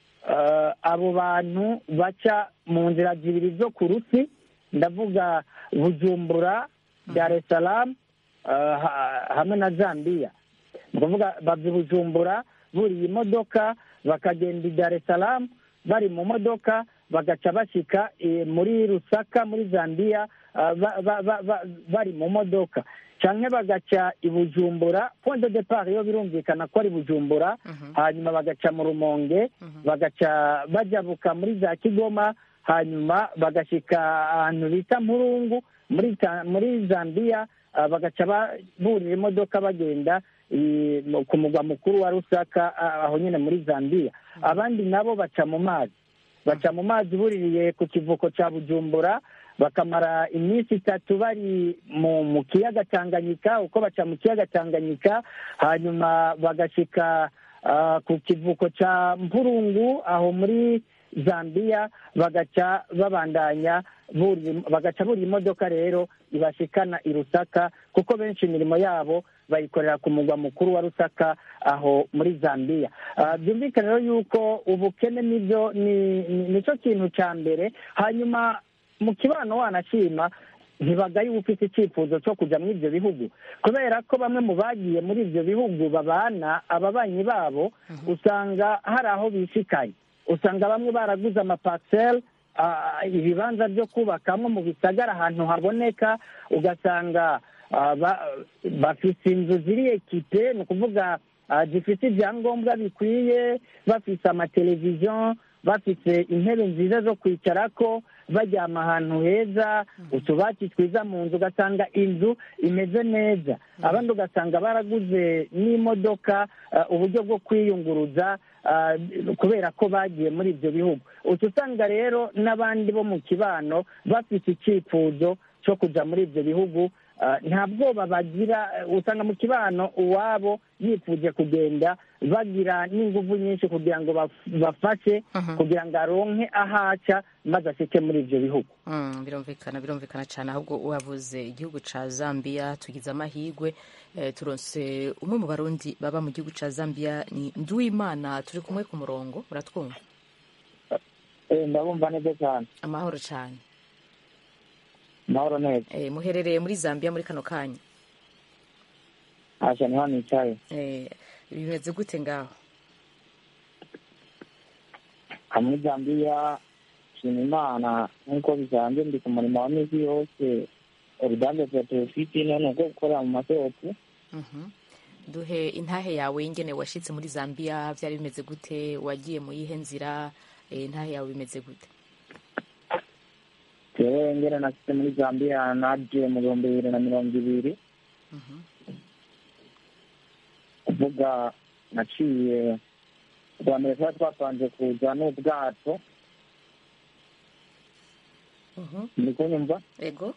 eh, abo bantu baca mu nzira zibiri zo ku rusi ndavuga bujumbura dar es salaam eh, ha- hamwe na zambia ni ukuvuga bava i bujumbura buriye imodoka bakagenda i dar es salaam bari mu modoka bagaca bashyika muri rusaka muri zambia bari mu modoka cyangwa bagaca i bujumbura point de depart iyo birumvikana ko ari bujumbura hanyuma bagaca mu rumonge bagaca bajabuka muri za kigoma hanyuma bagashyika ahantu bita mpurungu muri zambia bagaca burira imodoka bagenda ku mugwa mukuru wa rusaka aho nyine muri zambia abandi nabo baca mu mazi baca mu mazi buririye ku kivuko cya bujumbura bakamara iminsi itatu bari mu kiyaga tanganyika uko baca mu kiyaga tanganyika hanyuma bagashyika ku kivuko cya mpurungu aho muri zambia bagaca babandanya bagaca burira imodoka rero ibashikana i rusaka kuko benshi imirimo yabo bayikorera ku mugwa mukuru wa rusaka aho muri zambia byumvikane rero yuko ubukene nibyo nicyo kintu cya mbere hanyuma mu kibano wanashima ntibagaye uba ufite icyifuzo cyo kujya muri ibyo bihugu kubera ko bamwe mu bagiye muri ibyo bihugu babana ababanyi babo usanga hari aho bishikaye usanga bamwe baraguze amapaseri ibibanza byo kubakamo mu bisagara ahantu haboneka ugasanga bafite inzu ziri ekipe ni ukuvuga zifite ibyangombwa bikwiye bafite amateleviziyo bafite intebe nziza zo kwicarako baryama ahantu heza utubati twiza mu nzu ugasanga inzu imeze neza abandi ugasanga baraguze n'imodoka uburyo bwo kwiyunguruza kubera ko bagiye muri ibyo bihugu uca usanga rero n'abandi bo mu kibano bafite icyifuzo cyo kujya muri ibyo bihugu nta bwoba bagira usanga mu kibano uwabo yifuje kugenda bagira n'ingufu nyinshi kugira ngo bafashe kugira ngo aronke ahaca maze ashyike muri ibyo bihugu birumvikana birumvikana cyane ahubwo wabuze igihugu cya zambia tugize amahirwe turonse umwe mu barundi baba mu gihugu cya zambia ni nduwimana turi kumwe ku murongo uratwumva ndabumva neza cyane amahoro cyane amahoro neza muherereye muri zambia muri kano kanya ntacyo niho nicaye bimeze gute ngaho muri zambia nshima imana nk'uko bisanzwe ndi ku murimo wa minsi yose uruganda rwa telefiti none uko gukorera mu masoko duhe intahe yawe y'ingene washyitse muri zambia byari bimeze gute wagiye mu yihe nzira intahe yawe bimeze gute jewe ngera nashyitse muri zambia naje mu bihumbi bibiri na mirongo ibiri kuvuga naciye bwa mbere tuba twapanze kuza n'ubwato ndi kunyumva ego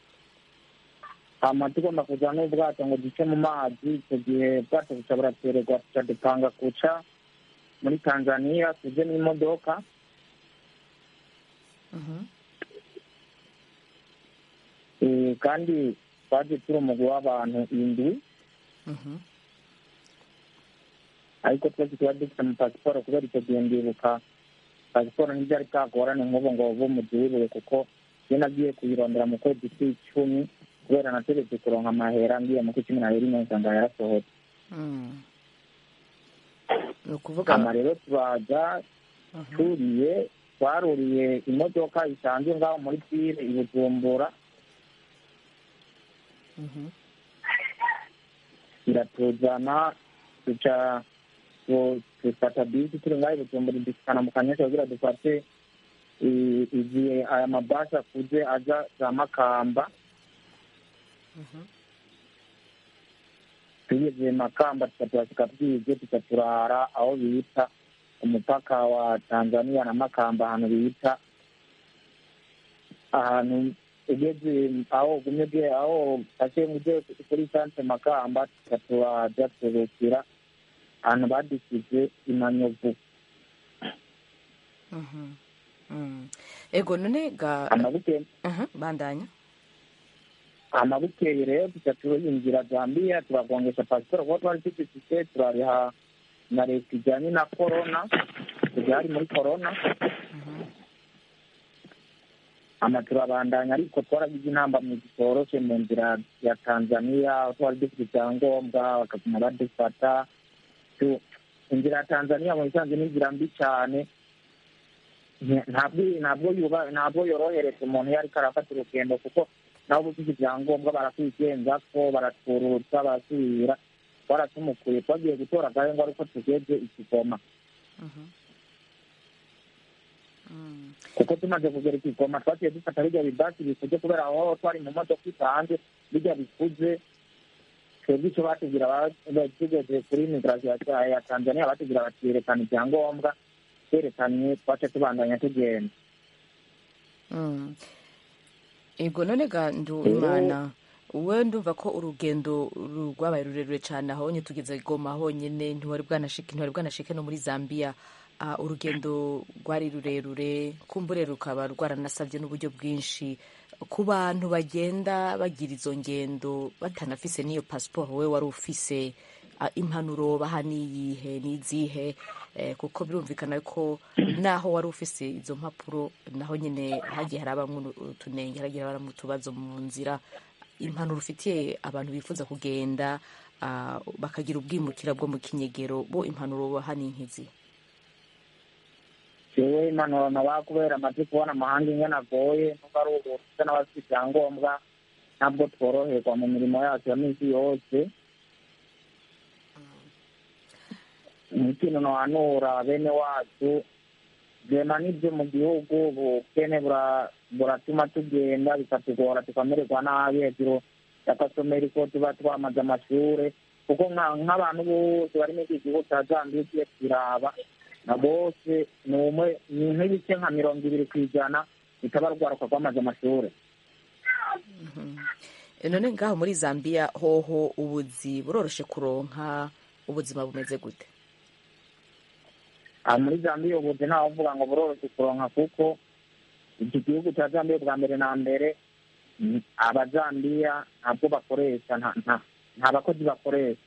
hama tugomba kuza n'ubwato ngo duce mu mazi icyo gihe ubwato buca buratererwa tuca dupanga kuca muri tanzania tuje n'imodoka kandi twaje turi umugwi w'abantu indwi ariko twese tuba dufite amapasiporo kubera icyo gihe ndibuka pasiporo ntibyari bwagorane nk'ubu ngo buve mu gihugu kuko iyo nagiye kuyirondera mu kwezi kw'icumi kubera nategetse kuronka amahera ngiye mu kw'icumi na rimwe nsanga yarasohotse ni ukuvuga hama rero turaza turiye twaruriye imodoka isanzwe ngaho muri pire i bujumbura iratuzana tuca dufata bisi turi ngaho i bujumbura dushikana mu kanyesha kugira dufate igihe aya mabasi akuze aja za makamba tugeze makamba tukatuhasika bwije tukaturara aho bita umupaka wa tanzania na makamba ahantu bita ahantu ugeze aho ugumye aho ase uje kuri sanse makamba tukaturaja turukira ahantu badusize imanyovu ego none ga amabukeye bandanya amabukeye rero tuca turinjira zambia turagongesha pasiporo kuko twari dufite turariha na leta ijyanye na korona hari muri korona ama turabandanya ariko twaragize intambamyi zitoroshe mu nzira ya tanzania aho twari dufite ibyangombwa bakaguma badufata inzira ya tanzania mu bisanzwe ni inzira mbi cyane Nta- ntabwo ntabwo yuba- ntabwo yorohereza umuntu iyo ariko arafata urugendo kuko nabo uba ufite ibyangombwa barakwigenza ko baratwururutsa barasubira twaratumukuye twagiye gutora agahengo ariko tugeze ikigoma kuko tumaze kugera ikigoma twagiye dufata bijya bibasi bikuze kubera aho twari mu modoka isanzwe bijya bikuze twebwe icyo batubwira ba- ba- tugeze kuri migirasiyo ya ya tanzania batubwira bati yerekana ibyangombwa twerekanye twace tubandanya tugenda Mm. ego none ga ndumana we ndumva ko urugendo ru- rwabaye rurerure cyane aho nyine tugeze goma honyine ntiwari bwanashike ntiwari bwanashike no muri zambia Ah, urugendo rwari rurerure kumbure rukaba rwaranasabye n'uburyo bwinshi ku bantu bagenda bagira izo ngendo batanafise n'iyo pasiporo we wari ufise ah, impanuro baha n'iyihe n'izihe Eh, kuko birumvikana ko naho wari ufise izo mpapuro naho nyine hagiye harabamwo utunenge hagiye harabamwo utubazo mu nzira impanuro ufitiye abantu bifuza kugenda ah, bakagira ubwimukira bwo mu kinyegero bo impanuro baha ni nk'izi jewe impanuro naba kubera amaze kubona amahanga ingene agoye nubwo ari ubu ufite n'abafite ibyangombwa ntabwo tworoherwa mu mirimo yacu ya minsi yose ikintu nohanura bene wacu vyema n'ivyo mu gihugu ubukene bura- buratuma tugenda bikatugora tukamererwa nabi hejuru y'akasomero ko tuba twamaze amashure kuko nka- nk'abantu bose bari muri iki gihugu ca zambiya ugiye kiraba na bose ni umwe ni nk'ibice nka mirongo ibiri ku ijana bikaba rwaruka rwamaze amashure Eh, none ngaho muri zambia hoho ubuzi buroroshe kuronka ubuzima bumeze gute aha muri zambiya ubuzi ntawavuga ngo buroroshye kuronka kuko iki gihugu cya zambiya bwa mbere na mbere mm, abazambiya ntabwo bakoresha nta nta- nta bakozi bakoresha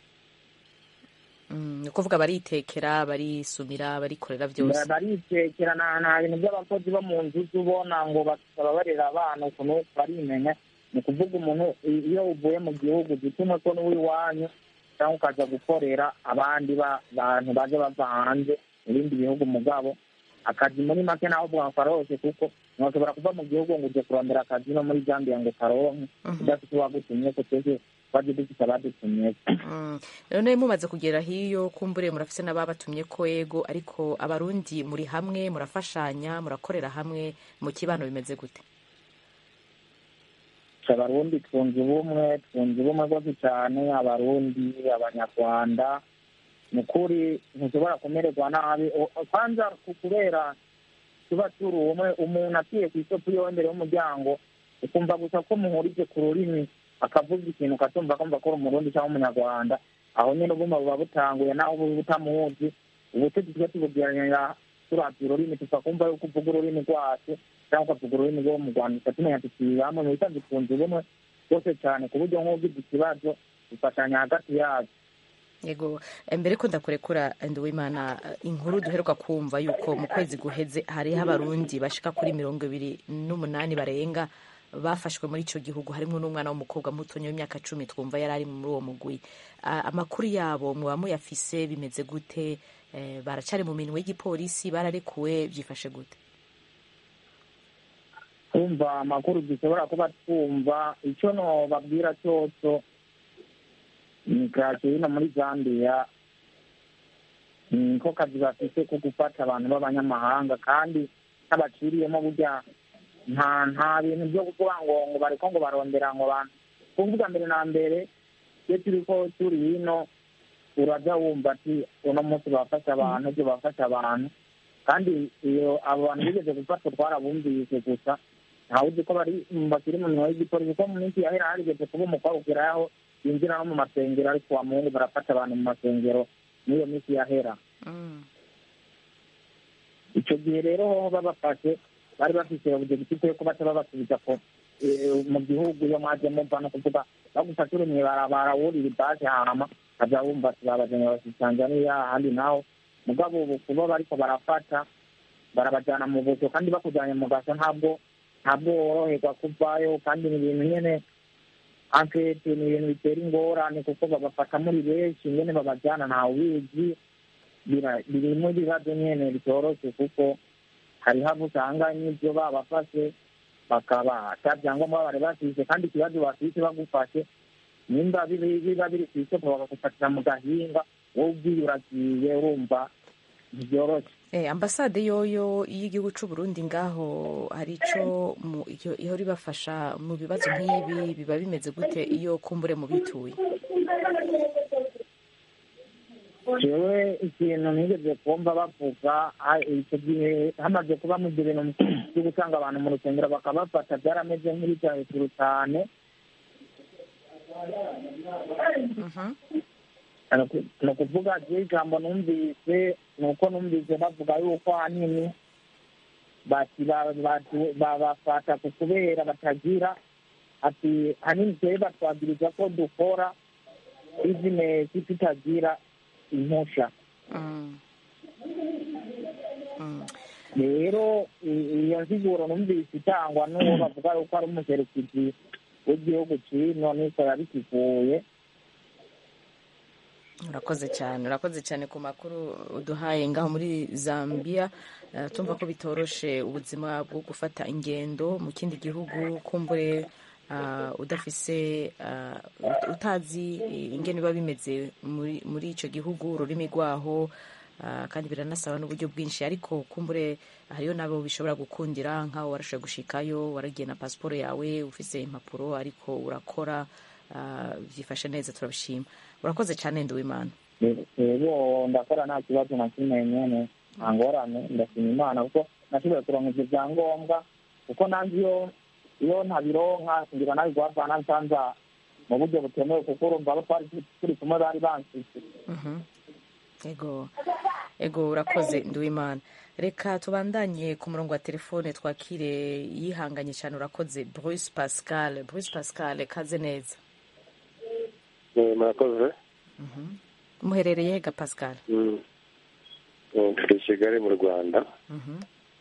Mm, ni ukuvuga baritekera barisumira barikorera byose baritekera nta nta bintu by'abakozi bo mu nzu uza ubona ngo bakaba barera abana ukuntu barimenya ni ukuvuga umuntu i- iyo uvuye mu gihugu gituma ko n'uw'iwanyu cyangwa ukaza gukorera abandi ba- bantu baje bava hanze mu bindi bihugu mugabo akazi muri make naho uvuga ngo karoroshye kuko ntiwashobora kuva mu gihugu ngo uje kurondera akazi no muri zambia ngo karonke udafite uwagutumye ko twese twaje dufite abadutumye Mm. none mumaze kugera hiyo kumbure murafise n'ababatumye ko ego ariko abarundi muri hamwe murafashanya murakorera hamwe mu kibano bimeze gute abarundi twunze ubumwe twunze ubumwe rwose cyane abarundi abanyarwanda ni ukuri ntushobora kumererwa nabi O- kwanza ku- kubera tuba turi umwe umuntu aciye ku isoko iyo imbere y'umuryango ukumva gusa ko muhurije ku rurimi akavuga ikintu ukatumva kumva ko uri umurundi cyangwa umunyarwanda aho nyine ubuma buba butanguye naho uba utamuzi ubutegetsi bwo tubugeranya turavye ururimi tukakumva yuko uvuga ururimi rwacu cyangwa ukavuga ururimi rwo mu rwanda tukatumenya tukibi hamwe mu bisanzwe twunze ubumwe rwose cyane ku buryo nk'ugize ikibazo dufatanya hagati yacu yego eh, mbere ko ndakurekura nduwimana eh, inkuru duheruka kumva yuko mu kwezi guheze hariho abarundi bashika kuri mirongo ibiri n'umunani barenga bafashwe muri icyo gihugu harimo n'umwana w'umukobwa mutonya w'imyaka cumi twumva yari ari muri uwo mugwi Ah, amakuru yabo muba muyafise bimeze gute Eh, baracari mu minwe y'igipolisi bararekuwe byifashe gute twumva amakuru dushobora kuba twumva icyo nobabwira cyose ni kacyo hino muri zambia niko kazi bafite ko gufata abantu b'abanyamahanga kandi n'abaciriyemo burya nta nta bintu byo kuvuga ngo ngo bariko ngo barondera ngo bantu kuvuga mbere na mbere iyo turiko turi hino uraja wumva ati uno munsi bafasha abantu ibyo bafasha abantu kandi iyo abo bantu bigeze gufatwa twarabumvise gusa ntawe uzi ko bari bakiri mu minwa y'igipolisi kuko mu minsi yahera harigeze kuba umukobwa ugeraho yinjira no mu masengero ariko wa muhungu barafata abantu mu masengero n'iyo minsi yahera icyo gihe rero hoho babafashe bari bafise ubudegitifu yo kuba babasubiza ko eh, mu gihugu iyo mwaje mumva no kuvuga bagufashe uri mw'ibarabara wurira ibase hama kaja wumva ati babajanye bashitse tanzaniya ahandi naho mugabo ubu kuba bariko barafata barabajana mu buto kandi bakujanye mu gaso ntabwo ntabwo woroherwa kuvayo kandi ni ibintu nyene ankete ni ibintu bitera ingorane kuko babafata muri benshi ingene babajana ntawe ubizi bira- birimo ibibazo nyene bitoroshye kuko hariho abo usanga n'ibyo babafashe bakaba ata byangombwa bari bafise kandi ikibazo bafise bagufashe nimba biri- biba biri ku isoko bakagufatira mu gahinga wowe ubwiye uragiye urumva ntibyoroshe Eh, ambasade yoyo y'igihugu c'u Burundi ngaho hari ico mu- iyo- ihora ibafasha mu bibazo nk'ibi biba bimeze gute iyo kumbure mu bituye jewe ikintu nigeze kumva bavuga ah, icyo gihe hamaze kuba mu ibyo bintu byo gutanga abantu mu rusengero bakabafata byarameze nk'ibijya hejuru cyane ni ukuvuga je ijambo numvise ni uko numvise bavuga yuko ahanini bati ba- bati- babafata ku kubera batagira ati hanini twebwe batwagiriza ko dukora bizinesi tutagira impusha rero i- iyo nsiguro numvise itangwa n'uwo bavuga yuko ari umuserukizi w'igihugu cino niko yabikivuye urakoze cyane urakoze cyane ku makuru uduhaye ngaho muri zambia Eh, tumva ko bitoroshe ubuzima bwo gufata ingendo mu kindi gihugu kumbure ah, udafise ah, ut- utazi ingene biba bimeze muri muri ico gihugu ururimi rwaho ah, kandi biranasaba n'uburyo bwinshi ariko kumbure hariyo nabo bishobora gukundira nk'aho warashoboye gushikayo waragiye na pasiporo yawe ufise impapuro ariko urakora ah, byifashe neza turabishima urakoze cyane nduwimana rero ndakora nta kibazo na kimwe nyene nta ngorane ndashima imana kuko nashoboye kuronka ivyo vyangombwa kuko nanjye iyo iyo ntabironka ngira nabi guhavana nsanza mu buryo butemewe kuko urumva abo twari turi kumwe bari bansise Mhm. ego ego urakoze nduwimana reka tubandanye ku murongo wa telefone twakire yihanganye cyane urakoze bruce pascal bruce pascal kaze neza Eh, murakoze muherereye ga pascal Mm. Mm, turi i kigali mu rwanda Mhm.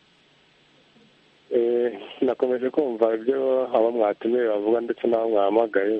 Eh, nakomeje kumva ibyo abo mwatumiye bavuga ndetse n'abo mwahamagaye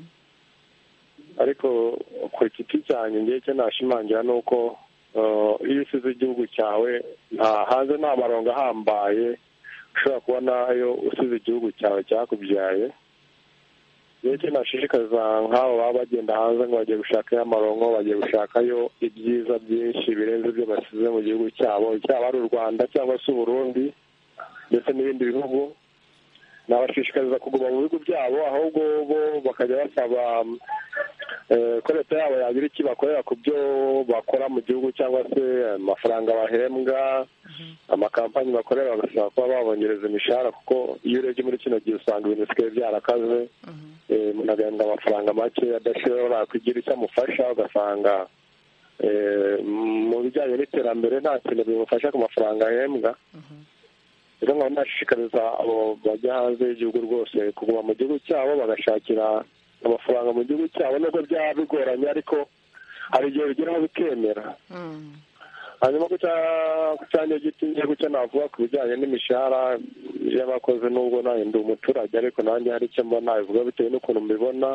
ariko ku giti cyanjye ngewe icyo nashimangira ni uko eh, iyo usize igihugu cyawe nta hanze nta marongo ahambaye ushobora kubonayo usize igihugu cyawe cyakubyaye rero icyo nashishikariza nk'abo baba bagenda hanze ngo bagiye gushakayo amaronko bagiye gushakayo ibyiza byinshi birenze ibyo basize mu gihugu cyabo cyaba ari u rwanda cyangwa se uburundi ndetse n'ibindi bihugu nabashishikariza kuguma mu bihugu byabo ahubwo bo bakajya basaba eh, ko leta yabo yagira iki bakorera ku byo bakora mu gihugu cyangwa se amafaranga bahembwa amakampanyi bakorera bagasaba kuba babongereza imishahara kuko iyo urebye muri kino gihe usanga ibintu bisigaye byarakaze eh, umuntu agahembwa amafaranga make adashobora kugira icyo amufasha ugasanga eh, mu bijyanye n'iterambere nta kintu bimufasha ku mafaranga ahembwa rero nkaba nashishikariza abo bajya hanze y'igihugu rwose kuguma mu gihugu cyabo bagashakira amafaranga mu gihugu cyabo nubwo byaba bigoranye ariko hari igihe bigeraho bikemera hanyuma ku cya- ku cyanjye giti ngiye gucyo navuga ku bijyanye n'imishahara y'abakozi nubwo nanjye ndi umuturage ariko nanjye hari icyo mbona bivuga bitewe n'ukuntu mbibona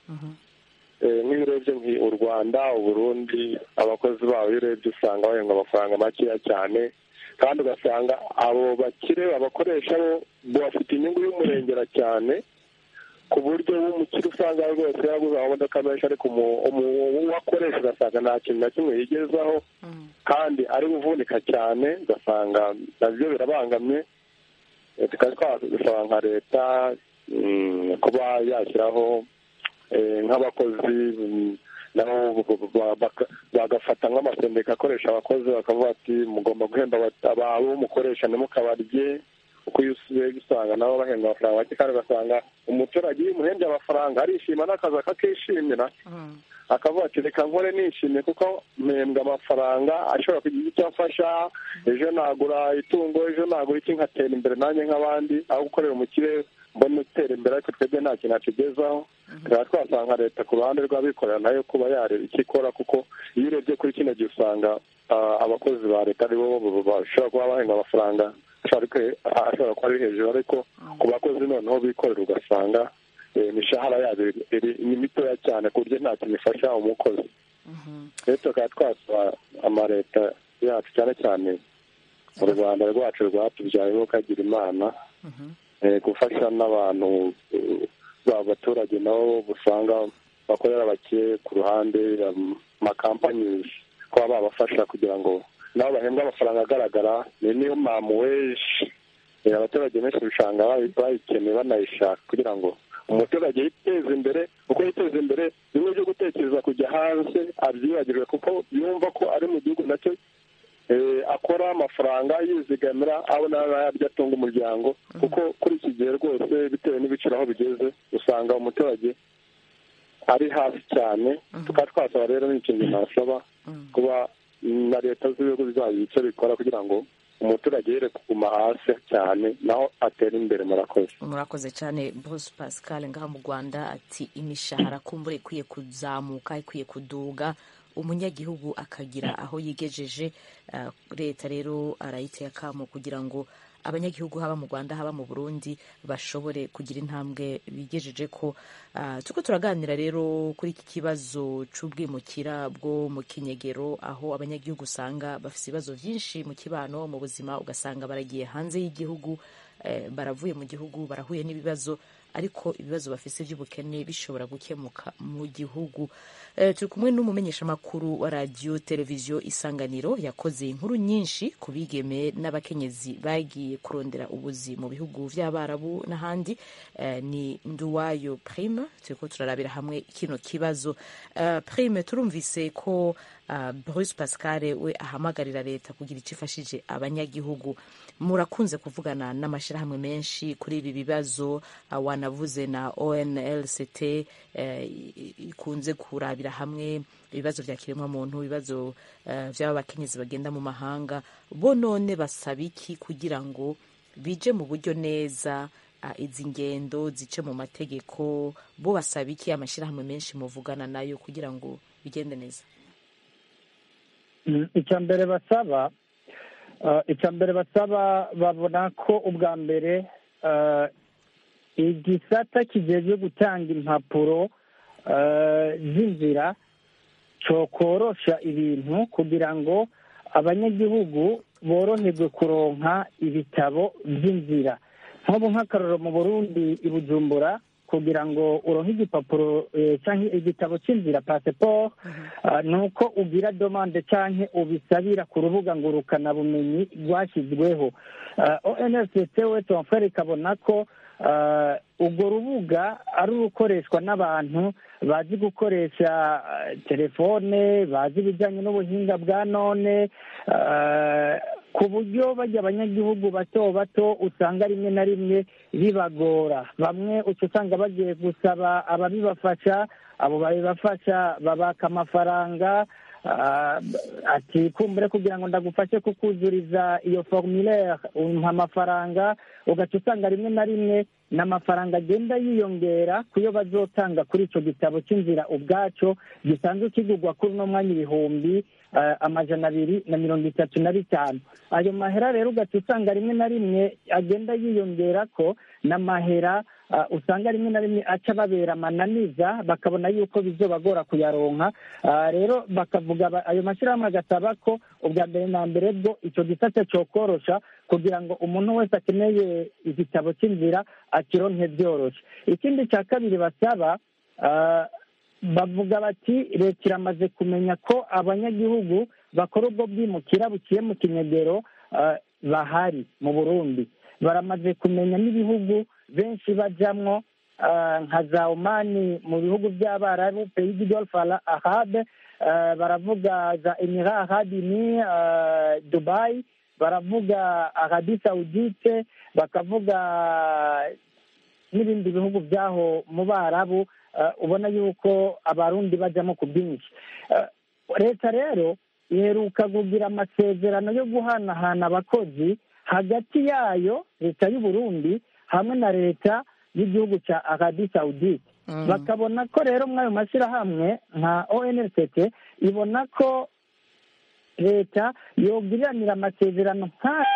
Eh, nk'iyo urebye nki- u rwanda uburundi abakozi babo iyo urebye usanga bahembwa amafaranga makeya cyane kandi ugasanga abo bakire abakoresha bo bafite inyungu y'umurengera cyane ku buryo w'umukire usanga rwose yaguze amamodoka menshi ariko umu- umu- uwo akoresha ugasanga nta kintu na kimwe yigezaho kandi ari uvunika cyane ugasanga nabyo birabangamye Eh, tukaba twasaba nka leta mm, kuba yashyiraho eh, nk'abakozi mm, nabo ba- baka- bagafata nk'amasendika akoresha abakozi bakavuga ati mugomba guhemba aba- abo mukoresha ntimukabarye kuko iyo usubiye usanga nabo bahembwa amafaranga make kandi ugasanga umuturage iyo umuhembye amafaranga arishima n'akazi akakishimira akavuga ati reka nkore nishimye kuko mpembwa amafaranga ashobora kugira icyo amfasha ejo nagura itungo ejo nagura iki nkatera imbere nanjye nk'abandi aho gukorera umukire mbona utera imbere ariko twebwe nta kintu atugezaho tukaba twasanga leta ku ruhande rw'abikorera nayo kuba yareba icyo ikora kuko iyo urebye kuri kino gihe usanga ah, abakozi ba leta aribo bashobora kuba bahembwa amafaranga ashobora kwe- ashobora kuba ari hejuru ariko ku bakozi noneho bikorera ugasanga eh, imishahara yabo iri- iri- ni mitoya cyane ku buryo nta kintu ifasha umukozi rero tukaba twasaba amaleta yacu cyane cyane mu rwanda rwacu rwatubyaye nk'ukagira imana eh, gufasha n'abantu eh, ba baturage nabo usanga bakorera bake ku ruhande amakampani kuba babafasha kugira ngo nabo bahembwe amafaranga agaragara ni niyo mpamvu weje Eh, abaturage benshi usanga bayi- bayikeneye banayishaka kugira ngo umuturage yiteze imbere uko yiteza imbere bimwe byo gutekereza kujya hanze abyibagirwe kuko yumva ko ari mu gihugu nacyo eh, akora amafaranga yizigamira abona n'ayaryo atunga umuryango kuko kuri iki gihe rwose bitewe n'ibiciro aho bigeze usanga umuturage ari hasi cyane tukaba twasaba rero n'ikintu nasaba kuba na leta z'ibihugu zayo icyo bikora kugira ngo umuturage yere kuguma hasi cyane naho atera imbere murakoze murakoze cyane bruce pascal ngaha mu rwanda ati imishahara kumbure ikwiye kuzamuka ikwiye kuduga umunyagihugu akagira aho yigejeje Uh, leta rero arayiteye akamo kugira ngo abanyagihugu haba mu rwanda haba mu burundi bashobore kugira intambwe bigejeje ko uh, tuko turaganira rero kuri iki kibazo c'ubwimukira bwo mu kinyegero aho abanyagihugu usanga bafite ibibazo byinshi mu kibano mu buzima ugasanga baragiye hanze y'igihugu eh, baravuye mu gihugu barahuye n'ibibazo ariko ibibazo bafise by'ubukene bishobora gukemuka mu gihugu Eh, turi kumwe n'umumenyeshamakuru wa radiyo televiziyo isanganiro yakoze inkuru nyinshi ku bigeme n'abakenyezi bagiye kurondera ubuzi mu bihugu by'abarabu n'ahandi Eh, ni nduwayo prime turiko turarabira hamwe kino kibazo Eh, prime turumvise ko uh, bruce pascal we ahamagarira leta kugira icyo ifashije abanyagihugu murakunze kuvugana n'amashyirahamwe menshi kuri ibi bibazo uh, wanavuze na onlct uh, ikunze kurabira hamwe ibibazo bya kiremwamuntu ibibazo uh, by'aba bakenyezi bagenda mu mahanga bo none basaba iki kugira ngo bije mu buryo neza uh, izi ngendo zice mu mategeko bo basaba iki amashyirahamwe menshi muvugana nayo kugira ngo bigende neza Mm, icya mbere basaba uh, icya mbere basaba babona ko ubwa mbere uh, igisata kijejwe gutanga impapuro uh, z'inzira cokorosha ibintu kugira ngo abanyagihugu boroherwe kuronka ibitabo by'inzira nk'ubu nk'akarorero mu burundi i bujumbura kugira ngo uronke igipapuro eh, canke igitabo c'inzira passport uh, ni uko ugira domande canke ubisabira ku rubuga ngurukanabumenyi rwashyizweho uh, onrct we tonfere ikabona ko uh, urwo rubuga ari urukoreshwa n'abantu bazi gukoresha uh, telefone bazi ibijyanye n'ubuhinga bwa none uh, ku buryo bajya abanyagihugu bato bato usanga rimwe na rimwe bibagora bamwe uca usanga bagiye gusaba ababibafasha abo babibafasha babaka amafaranga ah, ati kumbure kugira ngo ndagufashe kukuzuriza iyo formulaire umpa amafaranga ugaca usanga rimwe na rimwe n'amafaranga agenda yiyongera ku yo bazotanga kuri icyo gitabo cy'inzira ubwaco gisanzwe kigurwa kuri uno mwanya ibihumbi ah, amajana abiri na mirongo itatu na bitanu ayo mahera rero ugaca usanga rimwe na rimwe agenda yiyongera ko n'amahera ah, usanga rimwe na rimwe aca babera amananiza bakabona yuko bizobagora kuyaronka Ah, rero bakavuga ba- ayo mashyirahamwe agasaba ko ubwa mbere na mbere bwo icyo gisate cyokorosha kugira ngo umuntu wese akeneye igitabo cy'inzira akironke byoroshye ikindi cya kabiri basaba ah, bavuga bati leta iramaze kumenya ko abanyagihugu bakora ubwo bwimukira buciye mu kinyegero ah, bahari mu burundi baramaze kumenya n'ibihugu benshi bajamwo ah, nka za omani mu bihugu by'abarabu pays du golfe arabe ah, baravuga za emira arabini dubai baravuga arabi saudite bakavuga n'ibindi bihugu by'aho mu barabu ah, ubona yuko abarundi bajyamo ku bwinshi Ah, leta rero iheruka kugira amasezerano yo guhanahana abakozi hagati yayo leta y'u Burundi hamwe na leta y'igihugu cya arabi saudite bakabona ko rero muri ayo mashyirahamwe nka onrct ibona ko leta yogiriranira amasezerano nk'aya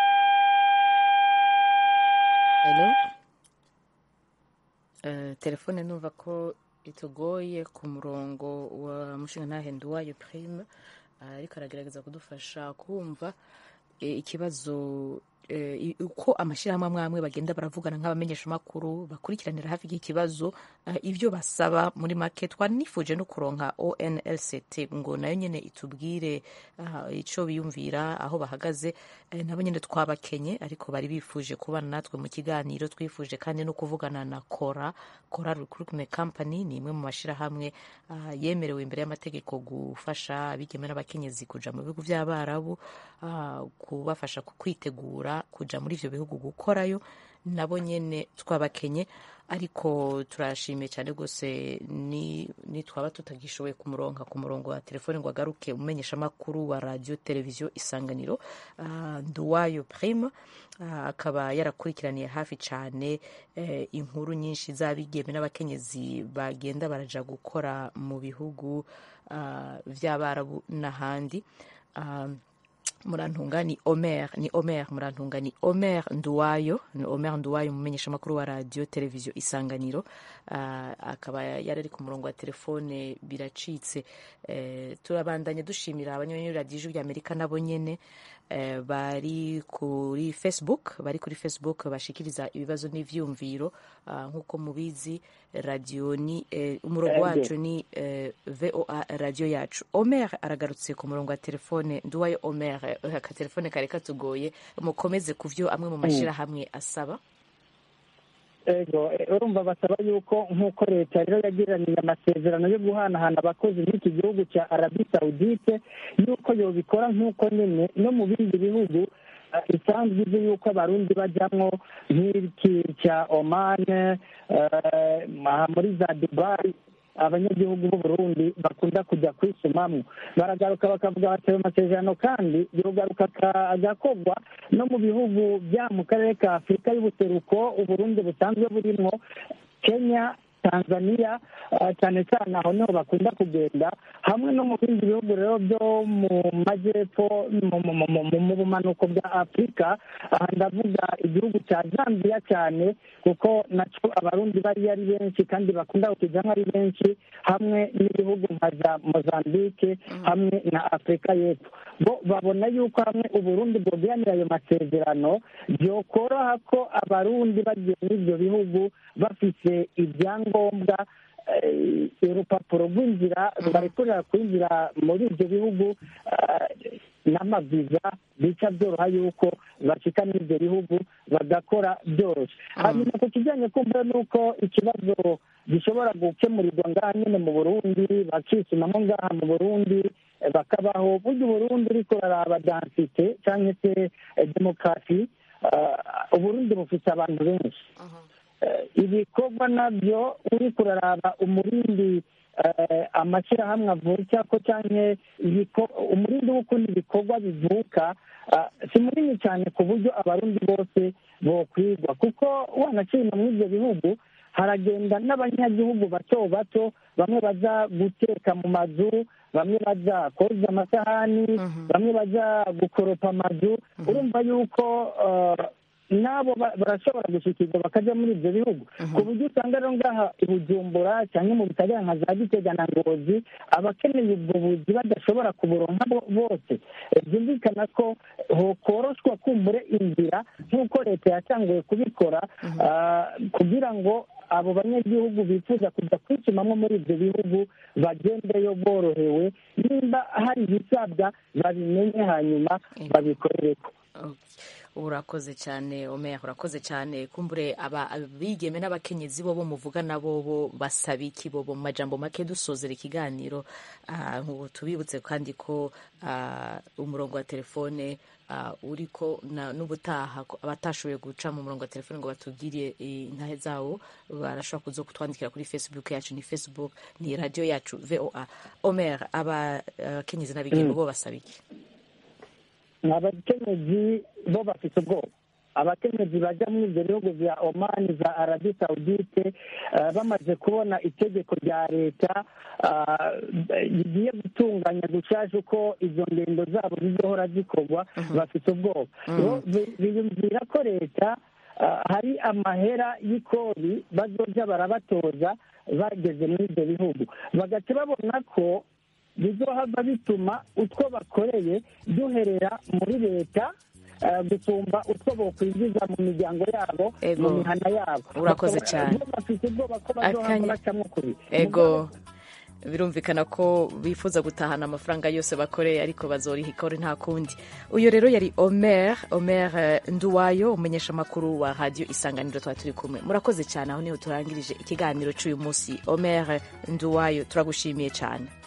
Hello? Eh, telefone numva ko bitugoye ku murongo wa mushingantahe nduwayo prime ariko aragerageza kudufasha kumva ikibazo uko amashyirahamwe amwe amwe bagenda baravugana nk'abamenyeshamakuru bakurikiranira hafi y'ikibazo ibyo basaba muri make twanifuje no kuronka onlct ngo nayo nyine itubwire icyo biyumvira aho bahagaze nabo nyine twabakenye ariko bari bifuje kubana natwe mu kiganiro twifuje kandi no kuvugana na kora kora recruitment company ni imwe mu mashyirahamwe yemerewe imbere y'amategeko gufasha abigeme n'abakenyezi kuja mu bihugu by'abarabu kubafasha kwitegura kuja muri ivyo bihugu gukorayo nabo nyene twabakenye ariko turashimiye cyane rwose ni, ni twaba tutagishoboye kumuronka ku murongo wa telefone ngo agaruke umenyesha amakuru wa radio televiziyo isanganiro uh, nduwayo prime uh, akaba yarakurikiraniye hafi cyane uh, inkuru nyinshi z'abigeme n'abakenyezi bagenda baraja gukora mu bihugu uh, vy'abarabu n'ahandi um, murantunga ni omer ni omer murantunga ni omer nduwayo ni omer nduwayo umumenyesha amakuru wa radio televiziyo isanganiro uh, akaba yari ari ku murongo wa telefone biracitse uh, turabandanya dushimira abanywanyi radio ijwi rya amerika nabo nyene uh, bari kuri facebook bari kuri facebook bashikiriza ibibazo n'ivyumviro uh, nk'uko mubizi radio ni uh, umurongo wacu ni uh, voa radio yacu omer aragarutse ku murongo wa telefone nduwayo omer akatelefone kari katugoye mukomeze ku byo amwe mu mashyirahamwe asaba ego urumva basaba yuko nk'uko leta rero yagiraniye amasezerano yo guhanahana abakozi n'iki gihugu cya arabi sawudite yuko yobikora nk'uko nyine no mu bindi bihugu isanzwe izi yuko abarundi bajyamo nk'iki cya omane muri za dubayi abanyagihugu b'u Burundi bakunda kujya kwisumamo baragaruka bakavuga bati ayo masezerano kandi yogaruka agakorwa no mu bihugu bya mu karere ka afurika y'ubuseruko uburundi busanzwe burimo kenya tanzania cyane cyane aho niho bakunda kugenda hamwe no mu bindi bihugu rero byo mu majyepfo mu bumanuko bwa afurika aha ndavuga igihugu cya zambia cyane kuko nacyo abarundi bari ari benshi kandi bakunda kukijyamo ari benshi hamwe n'ibihugu nka za mozambique hamwe na afurika y'epfo bo babona yuko hamwe uburundi bwoganira ayo masezerano byokoroha ko abarundi bagiye muri ibyo bihugu bafite ibyangombwa urupapuro rw'inzira rubarekurira kwinjira muri ibyo bihugu n'amaviza bica byoroha yuko bacika muri ibyo bihugu bagakora byoroshye hanyuma ku kijyanye kumva n'uko ikibazo gishobora gukemurirwa ngaha nyine mu burundi bakisumamo ngaha mu burundi bakabaho burya uburundi uriko uraraba dansite cyangwa se demokarasi uburundi bufite abantu benshi ibikorwa nabyo uri kuraraba umurindi amashyirahamwe avuka ko cyane umurindi w'ukundi ibikorwa bivuka si munini cyane ku buryo abarundi bose bokwigwa kuko wanacina muri ibyo bihugu haragenda n'abanyagihugu bato bato bamwe baza guteka mu mazu bamwe baza koza amasahani bamwe baza gukoropa amazu urumva yuko nabo barashobora gushikirwa bakajya muri ibyo bihugu ku buryo usanga rero ngaha i bujumbura cyangwa mu bitagera nka za gitega na ngozi abakeneye ubwo buzi badashobora kuburonka bose byumvikana ko hokoroshwa kumbure inzira nk'uko leta yatanguye kubikora kugira ngo abo banyagihugu bifuza kujya kwicumamo muri ibyo bihugu bagendeyo borohewe nimba hari ibisabwa babimenye hanyuma babikorereko urakoze cyane omeya urakoze cyane kumbure abigeme n'abakenyezi bo bo muvuga nabo bo basaba iki bo mu majambo make dusozera ikiganiro nk'ubu tubibutse kandi ko umurongo wa telefone uriko n'ubutaha abatashoboye guca mu murongo wa telefone ngo batubwire intahe zawo barashobora kuza kutwandikira kuri facebook yacu ni facebook ni radiyo yacu voa omer abakenyezi n'abigeme bo basaba iki abakenyezi bo bafite ubwoba abakenyezi bajya muri ibyo bihugu bya omani za arabi sawudite bamaze kubona itegeko rya leta rigiye gutunganya gushaje uko izo ngendo zabo zizohora zikorwa bafite ubwoba biyumvira ko leta hari amahera y'ikori bazoja barabatoza bageze muri ibyo bihugu bagaca babona ko bizohava bituma utwo bakoreye duherera muri leta eh, gusumba utwo bokwinjiza mu miryango yabo Ego. mu mihana yabo Urakoze Bakaba- cyane. bo bafite ubwoba ko bazohava Akanya- bacamwo kuri ego birumvikana ko bifuza gutahana amafaranga yose bakoreye ariko bazoriha ikore nta kundi uyu rero yari omer omer eh, nduwayo umumenyesha amakuru wa radiyo isanganiro twari turi kumwe murakoze cyane aho niho turangirije ikiganiro cy'uyu munsi omer nduwayo turagushimiye cyane